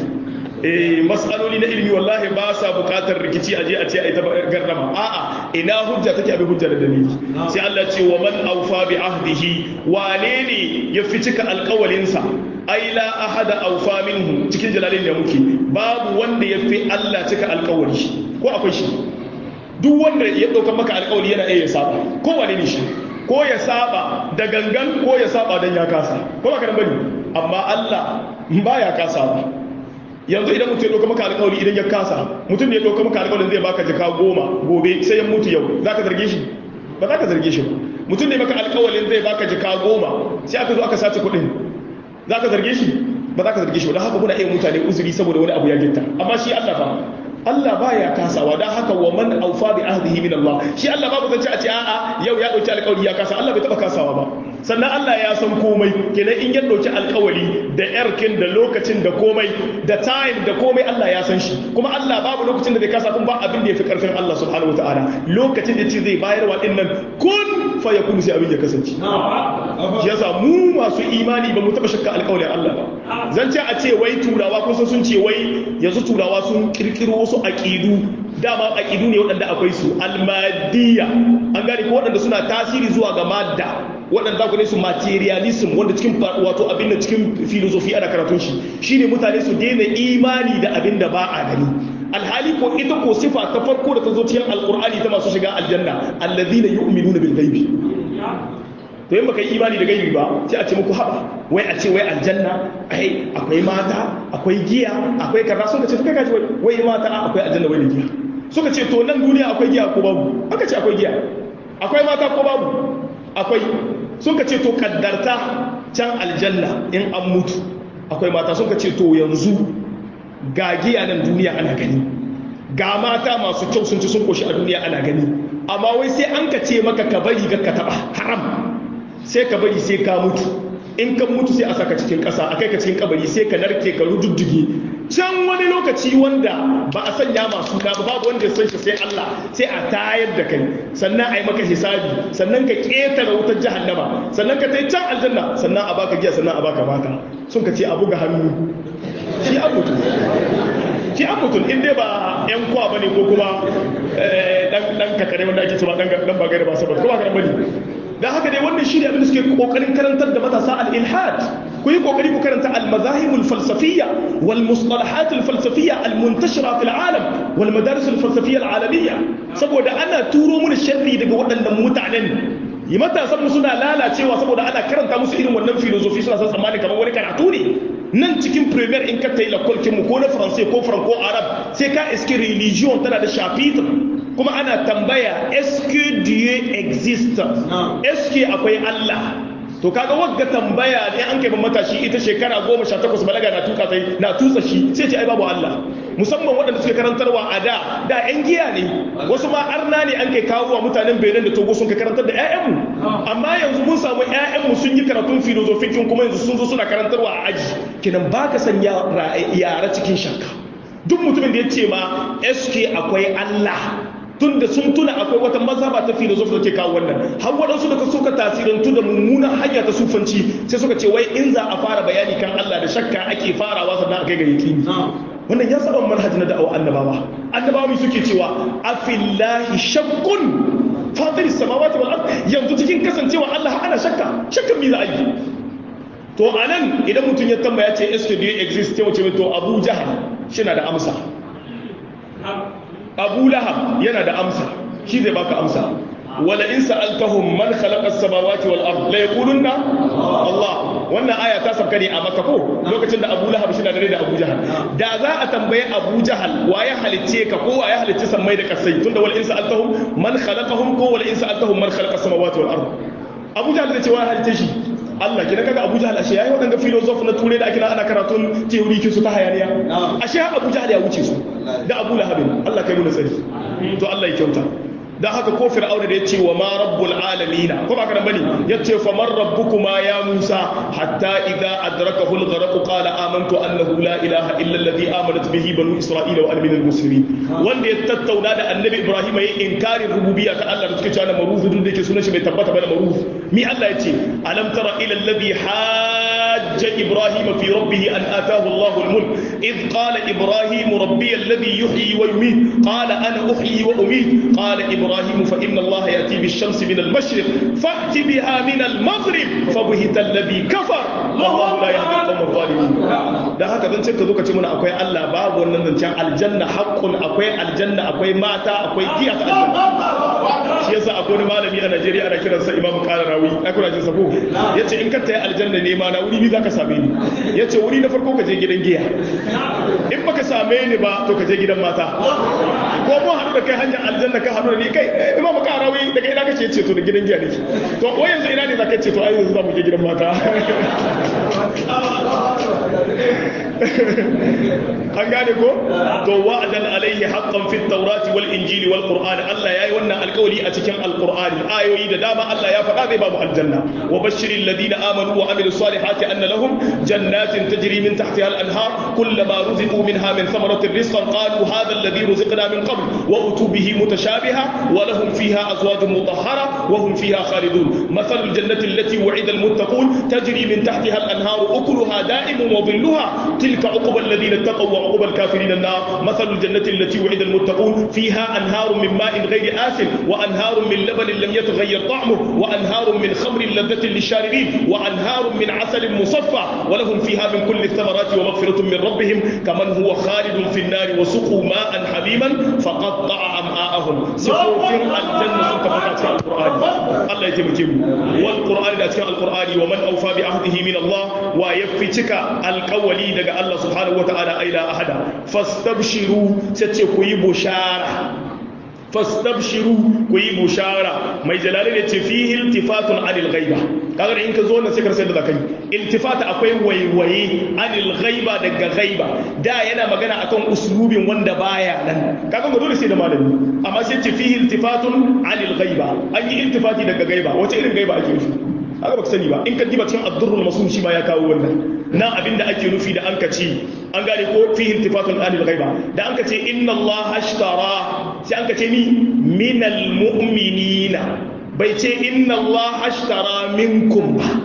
eh mas'aloli na ilimi wallahi ba sa bukatar rikici aje a ce ai ta garrama a'a ina hujja take abi hujja da dalili sai Allah ce wa man awfa bi ahdihi wane ne ya fi cika alƙawalinsa ai la ahada awfa minhu cikin jalalin da muke babu wanda ya fi Allah cika alƙawari ko akwai shi duk wanda ya ɗauka maka alƙawari yana iya saba ko wane ne shi ko ya saba da gangan ko ya saba dan ya kasa ko ba ka bane amma Allah baya kasa ba yanzu idan mutum ya ɗauka maka alƙawari idan ya kasa mutum ne ya ɗauka maka alƙawarin zai baka jaka goma gobe sai ya mutu yau za ka zarge shi ba za ka zarge shi ba mutum ne maka alƙawarin zai baka jaka goma sai aka zo aka sace kuɗin za ka zarge shi ba za ka zarge shi ba don haka muna iya mutane uzuri saboda wani abu ya gitta amma shi Allah fa Allah baya kasawa don haka wa man aufa bi ahdihi min Allah shi Allah babu zance a ce a'a yau ya dauki alƙawari ya kasa Allah bai taba kasawa ba sannan Allah ya san komai kenan in ya dauki alƙawari da yarkin da lokacin da komai da time da komai Allah ya san shi kuma Allah babu lokacin da zai kasa kuma ba abin da yafi karfin Allah subhanahu wataala lokacin da ce zai bayar wa dinnan kun fa yakunu sai abin ya kasance shi yasa mu masu imani ba mu taba shakka alƙawarin Allah ba zan ce a ce wai turawa kun sun ce wai yanzu turawa sun kirkiro wasu aƙidu dama aƙidu ne waɗanda akwai su almadiyya an gane ko waɗanda suna tasiri zuwa ga madda waɗanda ku ne su materialism wanda cikin wato abin da cikin filosofi ana karatun shi shine mutane su daina imani da abin da ba a gani alhali ko ita ko sifa ta farko da ta zo cikin alqur'ani ta masu shiga aljanna allazina yu'minuna bil ghaibi to yin baka yi imani da gaibi ba sai a ce muku haɓa wai a ce wai aljanna ai akwai mata akwai giya akwai kaza suka ce kai kaji wai wai mata akwai aljanna wai da giya suka ce to nan duniya akwai giya ko babu aka ce akwai giya akwai mata ko babu akwai suka ce to kaddarta can aljanna in an mutu akwai mata suka ce to yanzu ga giya nan duniya ana gani ga mata masu kyau sun ci sun koshi a duniya ana gani amma wai sai an ka ce maka ka bari ka taba haram sai ka bari sai ka mutu in ka mutu sai a saka cikin ƙasa a kai ka cikin kabari sai ka narke ka rududduge can wani lokaci wanda ba a sanya masu ba babu wanda san shi sai Allah sai a tayar da kai sannan a yi maka hisabi sannan ka ƙetare wutar jahannama sannan ka tai can aljanna sannan a baka giya sannan a baka mata sun ka ce a buga hannu shi an mutu shi an mutum in dai ba yan kwa bane ko kuma dan kakare wanda ake cewa dan ba gaira ba saboda ko ba gaira bane da haka dai wannan shi ne abin da suke kokarin karantar da matasa al-ilhad ku yi kokari ku karanta al-mazahib al-falsafiyya wal mustalahat al-falsafiyya al-muntashira fil alam wal madaris al-falsafiyya al-alamiyya saboda ana turo mu sharri daga waɗannan mutanen yi matasan mu suna lalacewa saboda ana karanta musu irin wannan filosofi suna san tsammani kamar wani karatu ne nan cikin premier in ka tayi lakwalkin mu ko na faransai ko franco arab sai ka iske religion tana da chapitre kuma ana tambaya eske dieu existe eske akwai Allah to kaga wagga tambaya ne an kai ban matashi ita shekara 18 balaga na tuka sai na tutsa shi sai ce ai babu Allah musamman waɗanda suke karantarwa a da da ƴan giya ne wasu ma arna ne an kai kawo wa mutanen Benin da Togo sun kai karantar da ƴaƴanmu amma yanzu mun samu ƴaƴanmu sun yi karatun filosofikin kuma yanzu sun zo suna karantarwa a aji kinan baka sanya yara cikin shakka duk mutumin da ya ce ma SK akwai Allah tunda sun tuna akwai wata mazhaba ta filosofi da ke kawo wannan har waɗansu da suka tasirantu da mummunan hanya ta sufanci sai suka ce wai in za a fara bayani kan Allah da shakka ake farawa sannan akai ga yaqini wannan ya saba manhaji na da'awa annabawa annabawa suke cewa afillahi shakkun fatir samawati wal ard yanzu cikin kasancewa Allah ana shakka shakkan me za a yi to anan idan mutum ya tambaya ce est-ce que Dieu existe sai mu to Abu Jahal shi na da amsa abu lahab yana da amsa shi zai baka amsa wala in sa'altahum man khalaqa as-samawati wal ard la yaqulunna Allah wannan aya ta sabka ne a Makka ko lokacin da Abu Lahab shi da dare da Abu Jahal da za a tambaye Abu Jahal wa ya halicce ka ko wa ya halicce sammai da kasai tunda wala in sa'altahum man khalaqahum ko wala in sa'altahum man khalaqa as-samawati wal ard Abu Jahal zai ce wa ya halicce shi Allah kina kaga Abu Jahl ashe yayi wadanga philosopher na turai da ake ana karatun theory kin su ta hayaniya ashe Abu Jahl ya wuce su da Abu Lahab Allah kai mu nasari to Allah ya kyauta dan haka ko fir'auna da yace wa ma rabbul alamin ko ba kana bane yace fa man rabbukuma ya musa hatta idza adrakahu al-gharq qala amantu annahu la ilaha illa alladhi amanat bihi banu isra'ila wa ana minal muslimin wanda ya tattauna da annabi ibrahim yayin inkarin rububiyya ta Allah da suke cewa maruf dun da yake sunan shi bai tabbata ba da maruf mi Allah yace alam tara ila alladhi hajja ibrahim fi rabbih an ataahu Allahu al-mulk id qala ibrahim rabbi alladhi yuhyi wa yumiit qala ana uhyi wa umiit qala إبراهيم فإن الله يأتي بالشمس من المشرق فأت بها من المغرب فبهت الذي كفر والله لا يهدي القوم الظالمين da haka zan ka zo ka ce mana akwai Allah babu wannan zancen aljanna haqqun akwai aljanna akwai mata akwai giya ta aljanna shi yasa akwai wani malami a Najeriya ana kiransa Imam Qararawi ai kuna jin sa ko yace in ka tayi aljanna ne ma na wuri ni zaka same ni yace wuri na farko ka je gidan giya in baka same ni ba to ka je gidan mata ko mu haɗu da kai hanyar aljanna ka haɗu da ni kai Imam Qararawi daga ina kace ce to da gidan giya nake to ko yanzu ina ne zaka ce to ai yanzu za mu je gidan mata an gane ko to wa'adan alaihi haqqan fit tawrati wal injili wal qur'ani Allah yayi wannan alƙawari a cikin alqur'ani ayoyi da dama Allah ya faɗa zai ba mu aljanna wa bashiril ladina amanu wa amilus salihati anna lahum jannatin tajri min tahtiha al anhar kullama ruziqu minha min thamaratin rizqan qalu hadha alladhi ruziqna min qabl wa utu bihi mutashabiha wa lahum fiha azwajun mutahhara wa hum fiha khalidun mathalul jannati allati wu'ida al muttaqun tajri min tahtiha al anhar ukuluha da'imun wa dhilluha tilka uqba alladhina ittaqaw wa uqba al kafirin an-nar mathalul jannati allati wu'ida al muttaqun fiha anharun min ma'in ghayri asin wa anharun min labanin lam yataghayyar ta'muhu wa anharun min khamrin ladhatin lisharibin wa anharun min 'asalin musaffa wa lahum fiha min kulli thamarati wa maghfiratun min rabbihim kaman huwa khalidun fi an-nar wa suqu ma'an hamiman faqatta'a am'a'ahum sifofin aljanna sun tabbata cikin alqur'ani Allah ya taimake mu wal qur'ani da cikin alqur'ani wa man awfa bi ahdihi min Allah wa yafi cika alqawli daga Allah subhanahu wa ta'ala ila ahada fastabshiru sai ce ku yi bushara fastabshiru ku yi bushara mai jalali ne ce fihi iltifatun anil ghaiba kaga in ka zo nan sai ka sai da zakai iltifata akwai waiwaye anil ghaiba daga ghaiba da yana magana akan uslubin wanda baya nan kaga ga dole sai da malami amma sai ce fihi iltifatun anil ghaiba an yi iltifati daga ghaiba wace irin ghaiba ake nufi haka baka sani ba in ka diba cikin ad-durrul masum shi ma ya kawo wannan nan abinda ake nufi da an ka ce an gane ko fi iltifatun anil ghaiba da an ka ce inna Allah ashtara sai an ka ce ni minal mu'minina bai ce inna Allah ashtara minkum ba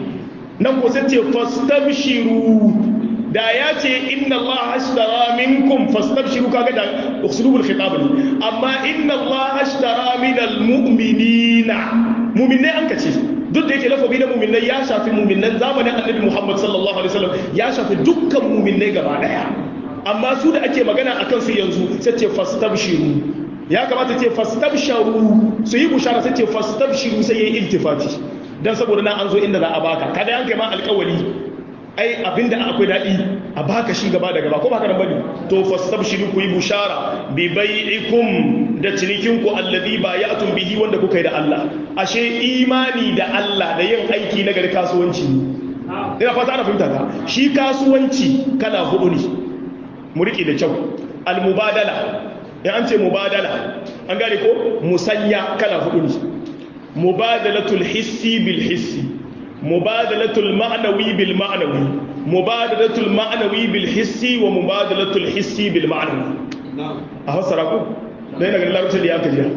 nan ko sai ce fastabshiru da ya ce inna Allah ashtara minkum fastabshiru kaga da usulubul khitab ne amma inna Allah ashtara minal mu'minina mu'minai an ka ce duk da yake lafabi na muminai ya shafi muminan zamanin annabi Muhammad sallallahu alaihi wasallam ya shafi dukkan muminai gaba daya amma su da ake magana akan su yanzu sai ce fastabshiru ya kamata ce fastabsharu su yi bushara sai ce fastabshiru sai yayi iltifati dan saboda na an zo inda za a baka kada yanke ma alƙawari ai abinda akwai daɗi a baka shi gaba da gaba ko baka nan bane to fastabshiru ku yi bushara bi bai'ikum da cinikin ku alladhi bay'atum bihi wanda kuka yi da Allah ashe imani da Allah da yin aiki na gari kasuwanci ne ina fata ana fahimta ka shi kasuwanci kala hudu ne mu riƙe da kyau al-mubadala in an ce mubadala an gane ko musanya kala hudu ne mubadalatul hissi bil hissi mubadalatul ma'nawi bil ma'nawi mubadalatul ma'nawi bil hissi wa mubadalatul hissi bil ma'nawi a fassara ku dai na ganin larabcin da ya kajiya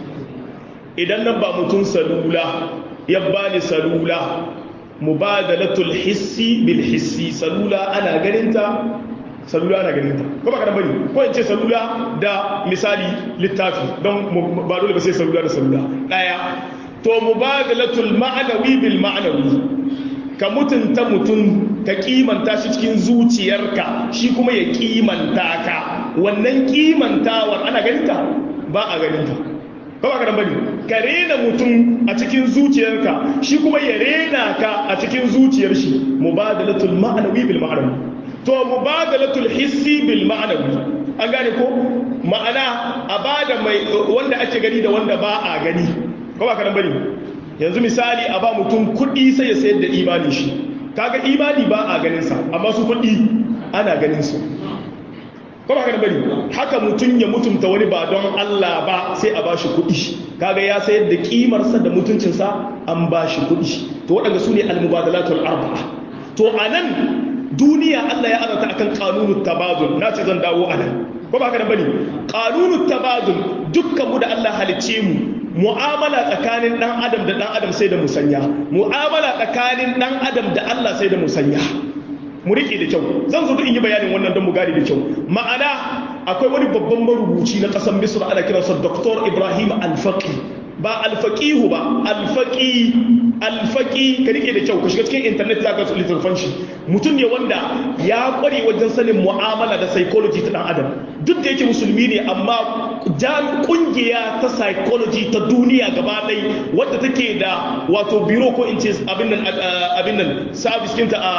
idan nan ba mutum salula ya bani salula mubadalatul hissi bil hissi salula ana ganinta salula ana ganinta ko ba ka dan bane ko in ce salula da misali littafi don ba dole ba sai salula da salula daya to mubadalatul ma'anawi bil ma'anawi ka mutunta mutum ka kimanta shi cikin zuciyarka shi kuma ya kimanta ka wannan kimantawar ana ganinta ba a ganinta ko ba ka dan bane ka rena mutum a cikin zuciyarka shi kuma ya rena ka a cikin zuciyar shi mubadalatul ma'anawi bil ma'anawi to mubadalatul hissi bil ma'anawi an gane ko ma'ana a bada mai wanda ake gani da wanda ba a gani ko ba ka nan bane yanzu misali a ba mutum kuɗi sai ya sayar da imanin shi kaga imani ba a ganin sa amma su kuɗi ana ganin su kuma haka bari haka mutum ya mutunta wani ba don Allah ba sai a bashi kuɗi kaga ya sayar da kimarsa da mutuncinsa an bashi kuɗi to waɗanda su ne almubadalatul arba'a to anan duniya Allah ya azata akan kanunut tabadul na ce zan dawo anan ko ba haka bane kanunut tabadul dukkan mu da Allah halicce mu mu'amala tsakanin dan adam da dan adam sai da musanya mu'amala tsakanin dan adam da Allah sai da musanya mu rike da kyau zan zo in yi bayanin wannan don mu gane da kyau ma'ana akwai wani babban marubuci na ƙasar misr ana kiransa dr ibrahim alfaqi ba alfaqihu ba alfaqi alfaqi ka rike da kyau ka shiga cikin internet za ka littattafan shi mutum ne wanda ya kware wajen sanin mu'amala da psychology ta dan adam duk da yake musulmi ne amma jan kungiya ta psychology ta duniya gaba ɗaya wadda take da wato biro ko in ce abin nan abin nan service kinta a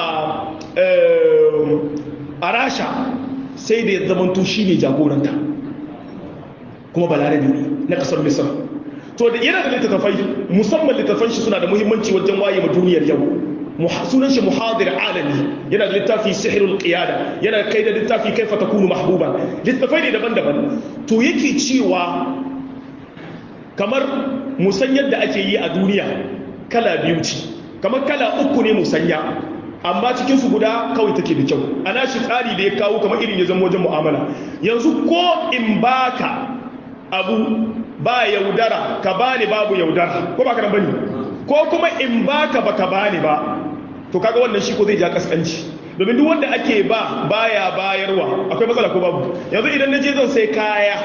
a rasha sai da ya zamanto shi ne jagoranta kuma balarabe ne na kasar misar to da yana da littattafai musamman littattafan shi suna da muhimmanci wajen waye ma duniyar yau sunan shi muhadir alami yana da littafi sihirul qiyada yana kai da littafi kaifa takunu mahbuba littattafai ne daban-daban to yake cewa kamar musan yadda ake yi a duniya kala biyu ce kamar kala uku ne musanya amma cikinsu guda kawai take da kyau ana shi tsari da ya kawo kamar irin ya zama wajen mu'amala yanzu ko in baka abu ba yaudara ka bani babu yaudara ko ba ka bane ko kuma in baka baka bani ba to kaga wannan shi ko zai ja kaskanci domin duk wanda ake ba baya bayarwa akwai matsala ko babu yanzu idan na je zan sai kaya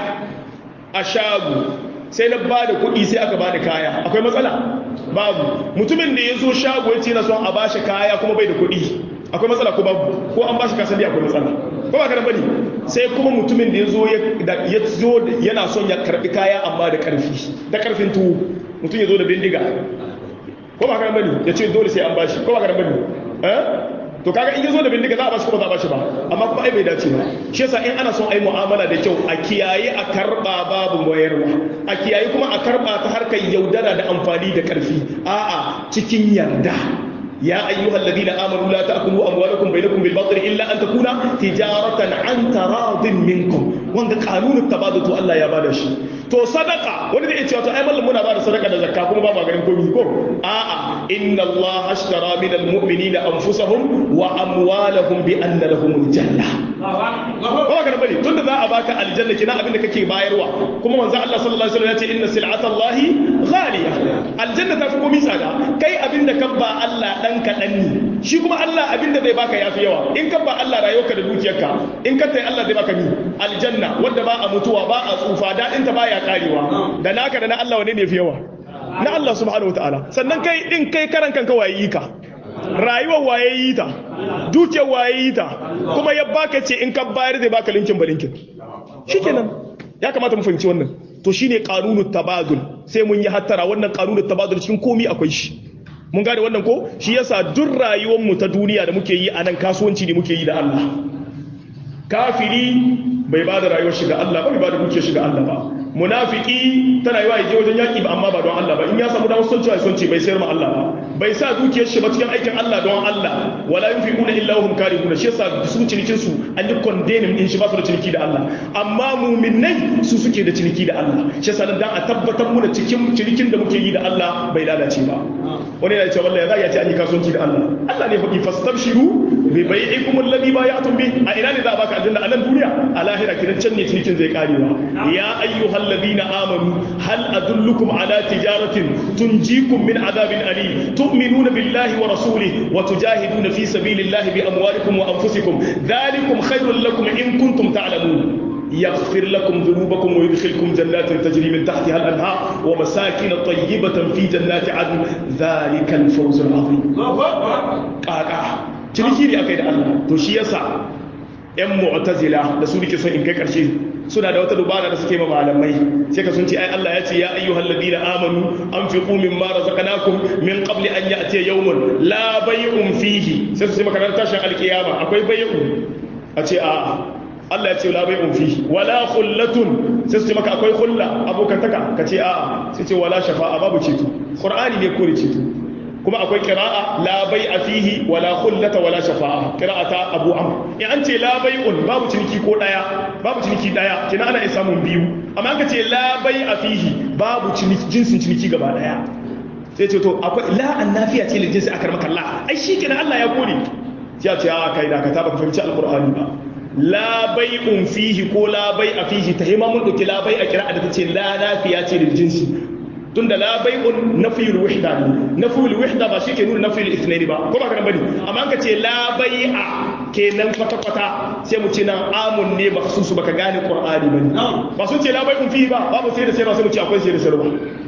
a shago sai na ba da kuɗi sai aka bani kaya akwai matsala babu mutumin da ya zo shago ya ce na son a ba shi kaya kuma bai da kuɗi akwai matsala ko babu ko an ba shi kasan akwai matsala ko ba karan bane sai kuma mutumin da ya zo ya zo yana son ya karbi kaya amma da karfi da karfin tuwo mutum ya zo da bindiga ko ba karan bane ya ce dole sai an ba shi ko ba karan bane eh to kaga in yazo da bindiga za a bashi ko ba za a bashi ba amma kuma ai bai dace ba shi yasa in ana son ai mu'amala da kyau a kiyaye a karba babu wayarwa a kiyaye kuma a karba ta harkar yaudara da amfani da karfi a'a cikin yarda يا أيها الذين آمنوا لا تأكلوا أموالكم بينكم بالباطل إلا أن تكون تجارة عن تراض منكم وان قانون التبادل تو الله يا بادش to sadaka wani zai ce wato ai mallam muna ba da sadaka da zakka kuma ba ma ganin komai ko a'a inna Allah ashtara min almu'minina anfusahum wa amwalahum bi anna lahum aljanna ba ba ka bane tunda za a baka aljanna kina abin da kake bayarwa kuma manzo Allah sallallahu alaihi wasallam ya ce inna sil'ata Allah ghaliya aljanna ta fi komai tsada kai abin da kan ba Allah dan kadan ne shi kuma Allah abin da zai baka yafi yawa in kan ba Allah rayuwarka da dukiyarka in ka tai Allah zai baka ni aljanna wanda ba a mutuwa ba a tsufa dadin ta baya karewa da naka da na Allah wane ne fi yawa na Allah subhanahu wataala sannan kai din kai karan kanka waye yi ka rayuwar waye yi ta dukiyar waye yi ta kuma ya baka ce in ka bayar zai baka linkin ba linkin shikenan ya kamata mu fahimci wannan to shine qanunut tabadul sai mun yi hattara wannan qanunut tabadul cikin komi akwai shi mun gane wannan ko shi yasa duk rayuwar mu ta duniya da muke yi a nan kasuwanci ne muke yi da Allah kafiri bai ba da rayuwar shi ga Allah ba bai ba da dukiyar shi ga Allah ba munafiki tana yiwa yaje wajen yaki ba amma ba don Allah ba in ya samu damar son cewa son ce bai sayar ma Allah ba bai sa dukiyar shi ba cikin aikin Allah don Allah wala yunfiquna illa hum karihuna shi yasa su cinikin su an yi condemning din shi ba su da ciniki da Allah amma mu'minai su suke da ciniki da Allah shi yasa dan a tabbatar mu da cikin cinikin da muke yi da Allah bai lalace ba wani yana cewa wallahi za ya ce an yi kasuwanci da Allah Allah ne faɗi fastabshiru bi bai'ikum alladhi bay'atum bi a ina ne za a baka aljanna a nan duniya a lahira kidan can ne cinikin zai karewa ya ayyuhal ladina amanu hal adullukum ala tijaratin tunjikum min adabin alim tu'minuna billahi wa rasulihi wa tujahiduna fi sabilillahi bi amwalikum wa anfusikum dhalikum khairul lakum in kuntum ta'lamun يغفر لكم ذنوبكم ويدخلكم جنات تجري من تحتها الأنهار ومساكن طيبة في جنات عدن ذلك الفوز العظيم قاقا ciniki ne aka yi da Allah to shi yasa ƴan mu'tazila da su nake son in kai karshe suna da wata dubara da suke ma malamai sai ka sun ce ai Allah ya ce ya ayyuhal ladina amanu anfiqu mimma razaqnakum min qabli an ya'tiya yawmun la bay'un fihi sai su ce makarantar tashin alkiyama akwai bay'u a ce a Allah ya ce la bai'un fihi wala khullatun sai su ce maka akwai khulla abokantaka ka ce a'a sai ce wala shafa'a babu ceto qur'ani ne kore ceto kuma akwai qira'a la bai'a fihi wala khullata wala shafa'a qira'ata abu amr in an ce la bai'un babu ciniki ko daya babu ciniki daya kina ana iya samun biyu amma an ka ce la bai'a fihi babu ciniki jinsin ciniki gaba daya sai ce to akwai la annafiya ce lil jinsi akar maka Allah ai shi kenan Allah ya kore ya ce a kai da ka ta baka fahimci alqur'ani ba la bai'un fihi ko la bai'a fihi ta hima mun dauki la bai'a kira'a da tace la nafiya ce lil jinsi tunda la bai'un nafiyul wahda ne nafiyul wahda ba shi ke nuna nafiyul ithnaini ba ko ba kana bane amma ka ce la bai'a kenan kwata kwata sai mu ce nan amun ne ba su baka gane qur'ani bane ba sun ce la bai'un fihi ba babu sai da sai ba sai mu ce akwai sai da sai ba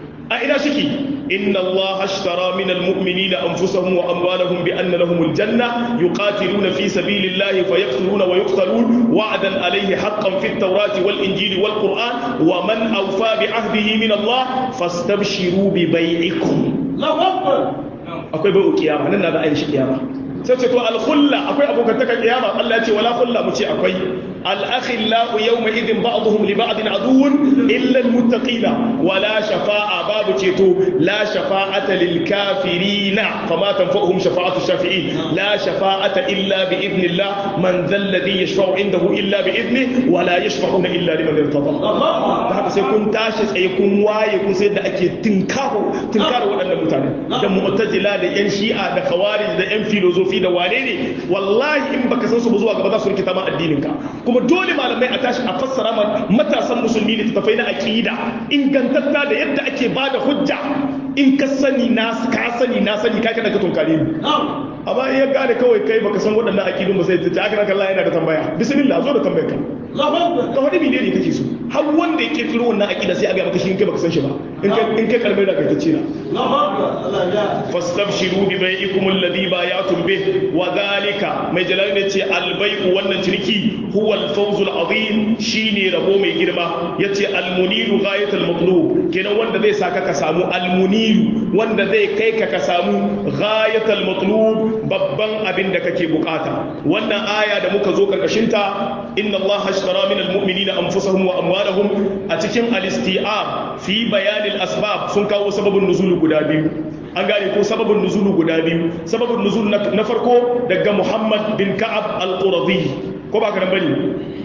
a ina shiki inna Allah ashtara min almu'minina anfusahum wa amwalahum bi anna lahum aljanna yuqatiluna fi sabilillahi fayaqtuluna wa yuqtalun wa'dan alayhi haqqan fi at-taurati wal injili wal qur'an wa man awfa bi ahdihi min Allah fastabshiru bi bai'ikum Allahu akbar akwai bai'u kiyama nan na da ayin shi kiyama sai ce to al-khulla akwai abokantaka kiyama Allah ya ce wala khulla mu ce akwai al-akhillau yawma idhin ba'dhum li ba'din aduwwun illa al-muttaqina wala shafa'a babu ceto la shafa'ata lil kafirina fama tanfa'uhum shafa'atu shafi'in la shafa'ata illa bi idnillah man dhal ladhi yashfa'u indahu illa bi idnihi wala yashfa'una illa liman irtada da haka sai kun tashi tsaye kun waye kun sai da ake tinkaro tinkaro waɗannan mutane da mu'tazila da yan shi'a da khawarij da yan filozofi da wane ne wallahi in baka san su ba zuwa gaba za su rikita ma addinin ka kuma dole malamai a tashi a fassara ma matasan musulmi da tafai na aqida ingantatta da yadda ake bada hujja in ka sani na ka sani na sani ka kada ka tunkare ni amma in ya gane kawai kai baka san waɗannan aqidun ba sai ta aka ranka Allah yana da tambaya bismillah zo da tambayar ka ka wani mene ne kake so har wanda ya kirkiro wannan aqida sai a ga maka shi in kai baka san shi ba in kai in kai kalmai da kai ta cira fastabshiru bi bai'ikum alladhi bay'atum bih wa dhalika mai jalal ne ce albai'u wannan ciniki huwa al-fawzul azim shine rabo mai girma yace al-muniru ghayatul matlub kenan wanda zai saka ka samu al-muniru wanda zai kai ka ka samu ghayatul matlub babban abin da kake bukata wannan aya da muka zo karkashin ta inna allaha ashtara min al-mu'minina anfusahum wa amwalahum a cikin al-isti'ab fi bayan al-asbab sun kawo sababin nuzul guda biyu an gane ko sababin nuzulu guda biyu sababin nuzul na farko daga muhammad bin ka'ab al-qurazi ko ba ka bane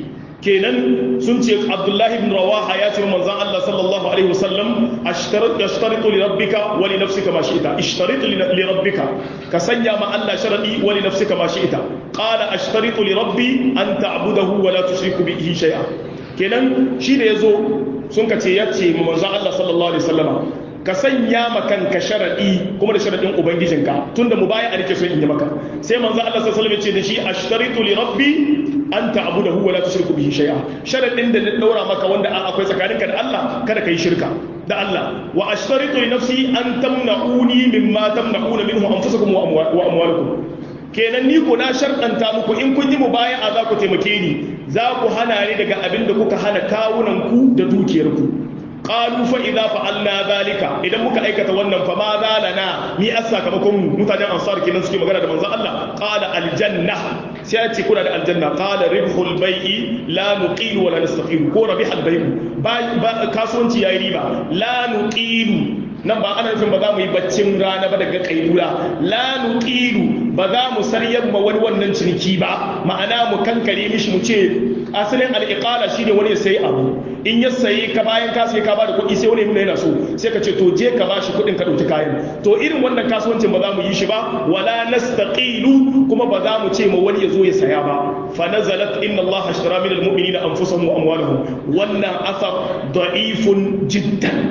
kenan sun ce abdullahi ibn rawaha ya ce manzon Allah sallallahu alaihi wasallam ashtaritu li rabbika wa li nafsika ma shi'ta ishtaritu li rabbika ka sanya ma Allah sharadi wa li nafsika ma shi'ta qala ashtaritu li rabbi an ta'budahu wa la tushriku bihi shay'a kenan shi da yazo sun ka ce yace manzon Allah sallallahu alaihi wasallama ka sanya ma kanka sharadi kuma da sharadin ubangijinka tunda mu baya a rike so in yi maka sai manzo Allah sallallahu alaihi wasallam ya ce da shi ashtaritu li rabbi an ta'budahu wa la tushriku bihi shay'a sharadin da na daura maka wanda akwai tsakaninka da Allah kada kai shirka da Allah wa ashtaritu li nafsi an tamna'uni mimma tamna'una minhu anfusakum wa amwalukum kenan ni ko na sharɗanta muku in kun yi mubaya'a za ku taimake ni za ku hana ni daga abin da kuka hana kawunanku da dukiyarku qalu fa idza fa'alna zalika idan muka aikata wannan fa ma zalana mi asakamakon mutanen ansar kenan suke magana da manzon Allah qala aljanna sai ya ce kuna da aljanna qala ribhul bai'i la nuqilu wa la nastaqim ko rabihal bai'u ba kasuwanci yayi riba la nuqilu nan ba ana nufin ba za mu yi baccin rana ba daga kailula la nuqilu ba za mu saryar ma wani wannan ciniki ba ma'ana mu kankare mishi mu ce asalin al'iqala shine wani ya sayi abu in ya sayi ka bayan ka sai ka ba da kuɗi sai wani nuna yana so sai ka ce to je ka bashi kuɗin ka ɗauki kayan to irin wannan kasuwancin ba za mu yi shi ba wala nastaqilu kuma ba za mu ce ma wani ya zo ya saya ba fa nazalat inna allaha ashtara min almu'minina anfusahum wa amwalahum wannan asar da'ifun jiddan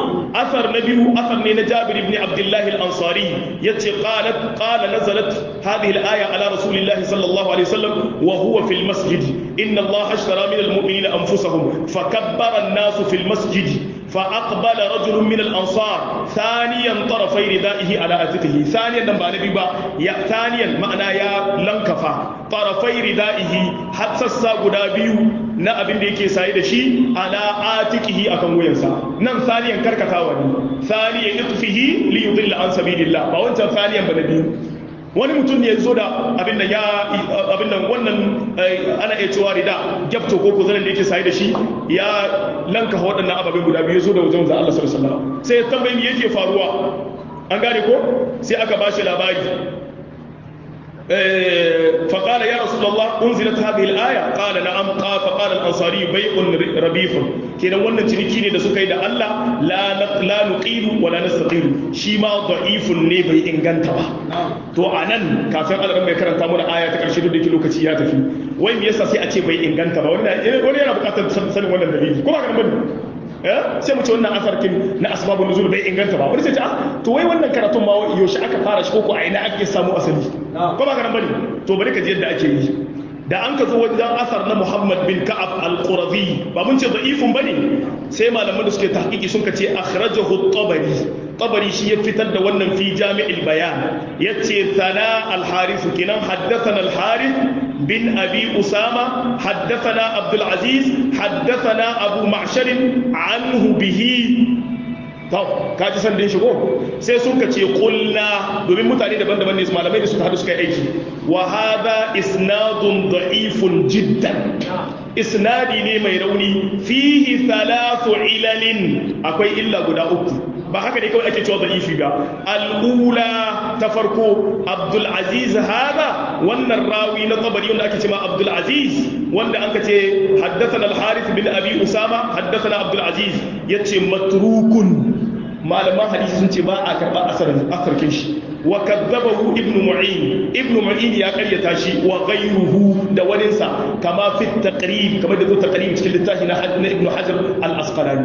أثر نبي أثر من جابر بن عبد الله الأنصاري يتي قالت قال نزلت هذه الآية على رسول الله صلى الله عليه وسلم وهو في المسجد إن الله اشترى من المؤمنين أنفسهم فكبر الناس في المسجد فأقبل رجل من الأنصار ثانيا طرفي ردائه على أتته ثانيا نبا نبي با يا ثانيا معنى يا لنكفا طرفي ردائه حتى الساقدا بيو na abin da yake saye da shi ala atikihi akan wuyansa nan saniyan karkatawa ne saniyan itfihi li yudilla an sabilillah ba wancan saniyan ba na biyu wani mutum ne ya zo da abin da ya abin nan wannan ana iya cewa rida gyafto ko ko zanen da yake saye da shi ya lanka waɗannan ababen guda biyu zo da wajen za Allah sallallahu alaihi wasallam sai ya tambaye me yake faruwa an gane ko sai aka ba shi labari فقال يا رسول الله أنزلت هذه الآية قال نعم قال فقال الأنصاري بيع ربيح كنا wannan ciniki ne da suka yi da Allah la la nuqilu wala nastaqilu shi ma da'ifun ne bai inganta ba to anan kafin Allah mai karanta mana aya ta karshe duk da lokaci ya tafi wai me yasa sai a ce bai inganta ba wani wani yana bukatar sanin wannan dalili ko ba ka bane sai mu ce wannan asarkin na asbabun nuzul bai inganta ba wani sai ce to wai wannan karatun ma yaushe aka fara shi ko a ina ake samu asali ko ba ka bane to bari ka ji yadda ake yi da an ka zo wajen asar na Muhammad bin Ka'ab al-Qurazi ba mun ce da'ifun bane sai malaman da suke tahqiqi sun ka ce akhrajahu at-Tabari Tabari shi ya fitar da wannan fi Jami'il Bayan yace sana al-Harith kinan haddathana al-Harith bin Abi Usama haddathana Abdul Aziz haddathana Abu Ma'shar anhu bihi to kaji san din shigo sai sun ka ce kulna domin mutane daban-daban ne malamai da suka hadu suka yi aiki wa hadha isnadun da'ifun jiddan isnadi ne mai rauni fihi thalathu ilalin akwai illa guda uku ba haka ne kawai ake cewa da'ifi ba al'ula ta farko abdul aziz hada wannan rawi na tabari wanda ake cewa abdul aziz wanda an ka ce haddathana al-harith bin abi usama haddathana abdul aziz yace matrukun malaman hadisi sun ce ba a karba asarin asarkin shi wa kadzabahu ibn mu'in ibn mu'in ya karyata shi wa ghayruhu da waninsa kama fi taqrib kama da zo taqrib cikin littafi na ibn hajar al-asqalani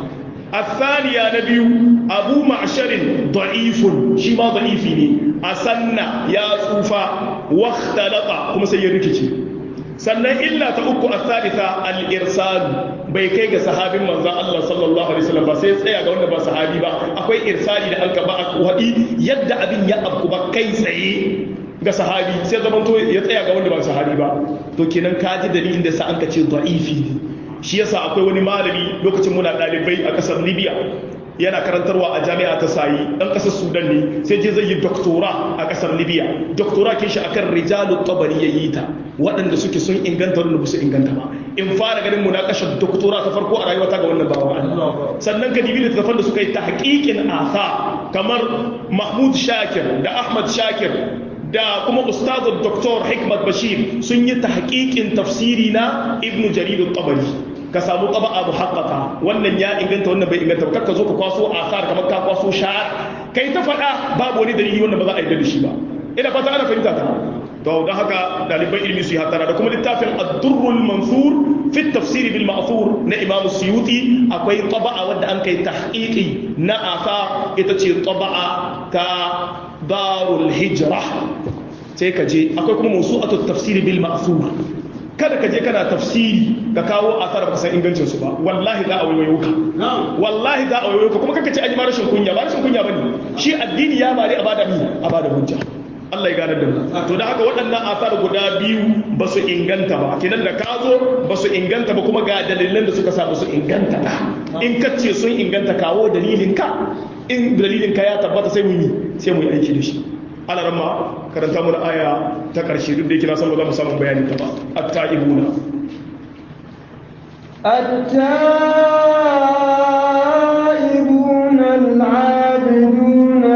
الثانية نبي أبو معشر ضعيف شما ضعيفني أسنى يا صوفا واختلط كما سيركتي sannan illa ta uku a thalitha al-irsal bai kai ga sahabin manzo Allah sallallahu alaihi wasallam ba sai tsaya ga wanda ba sahabi ba akwai irsali da an ka ba a wadi yadda abin ya abku ba kai tsaye ga sahabi sai zaman to ya tsaya ga wanda ba sahabi ba to kenan ka ji dalilin da sa an ka ce da'ifi ne shi yasa akwai wani malami lokacin muna ɗalibai a ƙasar libya yana karantarwa a jami'a ta sayi ɗan ƙasar sudan ne sai je zai yi doktora a ƙasar libya doktora ke shi akan rijalu tabari ya yi ta waɗanda suke sun inganta wanda ba su inganta ba in fara ganin munakashar doktora ta farko a rayuwata ga wannan bawa sannan ka dibi littattafan da suka yi ta haƙiƙin asa kamar mahmud shakir da ahmad shakir da kuma ustazu doktor hikmat bashir sun yi ta haƙiƙin tafsiri na ibnu jarir tabari ka samu taba'a muhaqqaqa wannan ya inganta wannan bai inganta ba kakka zo ka kwaso asar kamar ka kwaso sha'ar kai ta faɗa babu wani dalili wanda ba za a yarda da shi ba ina fata ana fahimta ta to don haka ɗaliban ilimi su yi hatara da kuma littafin ad-durrul mansur fi tafsiri bil ma'thur na imam suyuti akwai taba'a wadda an kai tahqiqi na asa ita ce taba'a ta darul hijra sai ka je akwai kuma mawsu'atu tafsiri bil ma'thur kada ka je kana tafsiri ka kawo asar ba san ingancin su ba wallahi za a wayoyo ka wallahi za a wayoyo ka kuma kaka ce an yi ma rashin kunya ba rashin kunya bane shi addini ya bari a bada mi a bada hujja Allah ya gane da mu to da haka waɗannan asar guda biyu ba su inganta ba kenan da ka zo ba su inganta ba kuma ga dalilan da suka sa ba su inganta ba in ka ce sun inganta kawo dalilin ka in dalilin ka ya tabbata sai mu yi sai mu yi aiki da shi alaramma karanta mu da aya ta ƙarshe duk da yake na san ba za mu samu bayani ta ba at-ta'ibuna التائبون العابدون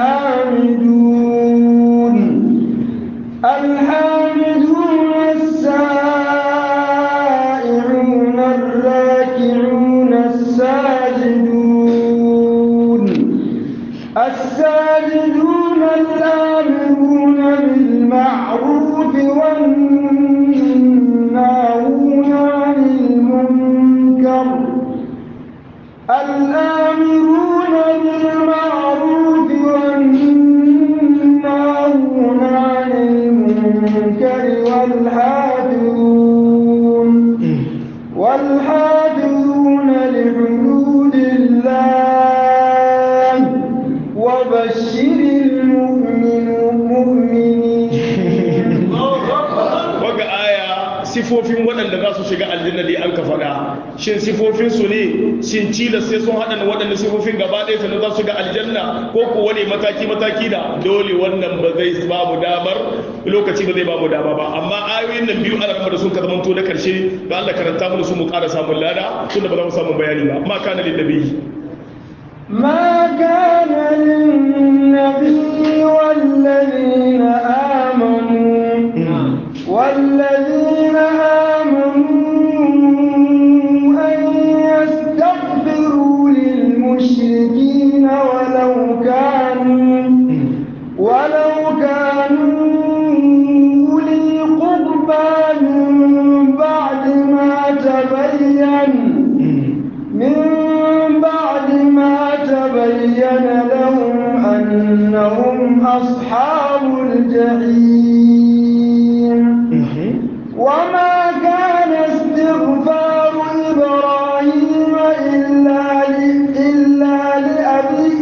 الحامدون الحامدون السائعون الراكعون الساجدون الساجدون الآمرون بالمعروف والناهون عن المنكر الآمرون بالمعروف والناهون عن المنكر والحافظون والحافظون لحدود الله وبشر المؤمنين sifofin waɗanda za su shiga aljanna dai an ka faɗa shin sifofin su ne shin cila sai sun haɗa waɗanda sifofin gaba ɗaya sannan za su shiga aljanna ko ko wani mataki mataki da dole wannan ba zai ba mu damar lokaci ba zai ba mu dama ba amma ayoyin nan biyu ana ramar da sun ka zamanto na karshe da Allah karanta mu su mu ƙara samun lada tunda ba za mu samu bayani ba ma kana lin nabi ما كان للنبي والذين آمنوا والذين آمنوا أن يستغفروا للمشركين ولو كانوا ولو كانوا أولي قربى من بعد ما تبين من بعد ما تبين لهم أنهم أصحاب الجحيم وما كان استغفار إبراهيم إلا إلا لأبيه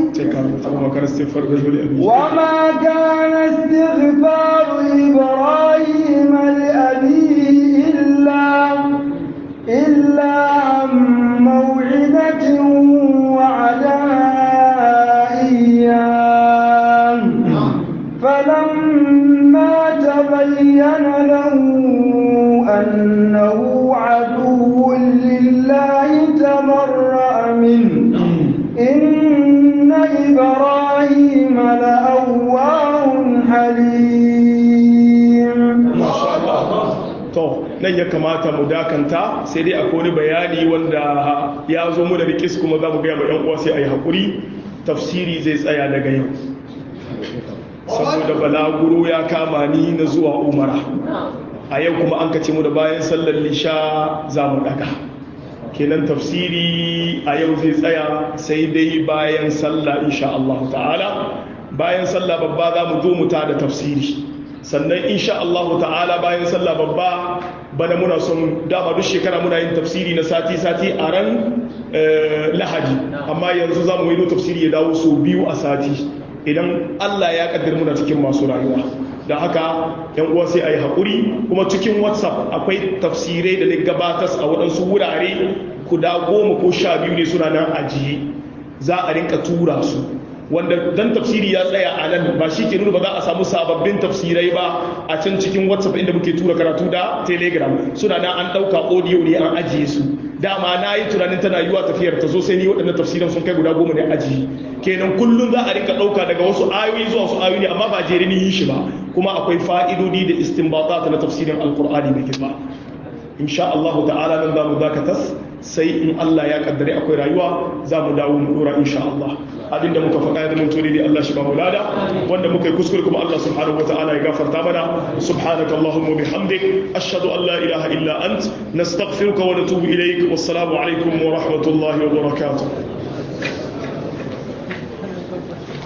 وما كان استغفار إبراهيم لأبيه إلا إلا عن موعدة وعدها إياه فلما تبين له أنه عدو لله تبرأ منه إن إبراهيم لأواه حليم to nan ya kamata mu dakanta sai dai akwai wani bayani wanda ya zo mu da rikis kuma za mu gaya ma yan uwa sai a yi haƙuri tafsiri zai tsaya daga yau saboda balaguro ya kama ni na zuwa umara a yau kuma an kace mu da bayan sallar lisha za mu daga kenan tafsiri a yau zai tsaya sai dai bayan sallah insha Allah ta'ala bayan sallah babba za mu zo mu ta da tafsiri sannan insha Allah ta'ala bayan sallah babba bana muna son dama duk shekara muna yin tafsiri na sati-sati a ran lahadi amma yanzu za mu yi tafsiri ya dawo so biyu a sati idan Allah ya kaddir muna cikin masu rayuwa da haka yan uwa sai a yi haƙuri kuma cikin whatsapp akwai tafsirai da na gabatas a waɗansu wurare guda goma ko sha biyu ne suna nan ajiye za a rinka tura su wanda dan tafsiri ya tsaya a nan ba shi ke nuna ba za a samu sababbin tafsirai ba a can cikin whatsapp inda muke tura karatu da telegram suna nan an ɗauka audio ne an ajiye su dama na yi tunanin tana yiwa tafiyar ta zo sai ni waɗannan tafsiran sun kai guda goma ne ajiye kenan kullum za a rinka ɗauka daga wasu ayoyi zuwa wasu ayoyi ne amma ba jere ni yi shi ba kuma akwai fa'idodi da istinbata na tafsirin alkur'ani mai girma insha Allah ta'ala nan za mu dakatas sai in Allah ya kaddare akwai rayuwa za mu dawo mu dora insha Allah abinda muka faɗa ya zama tori da Allah shi ba mu lada wanda muka yi kuskure kuma Allah subhanahu wata'ala ya gafarta mana subhanaka allahumma bihamdik ashhadu an la ilaha illa ant nastaghfiruka wa natubu ilayk wassalamu alaikum wa rahmatullahi wa barakatuh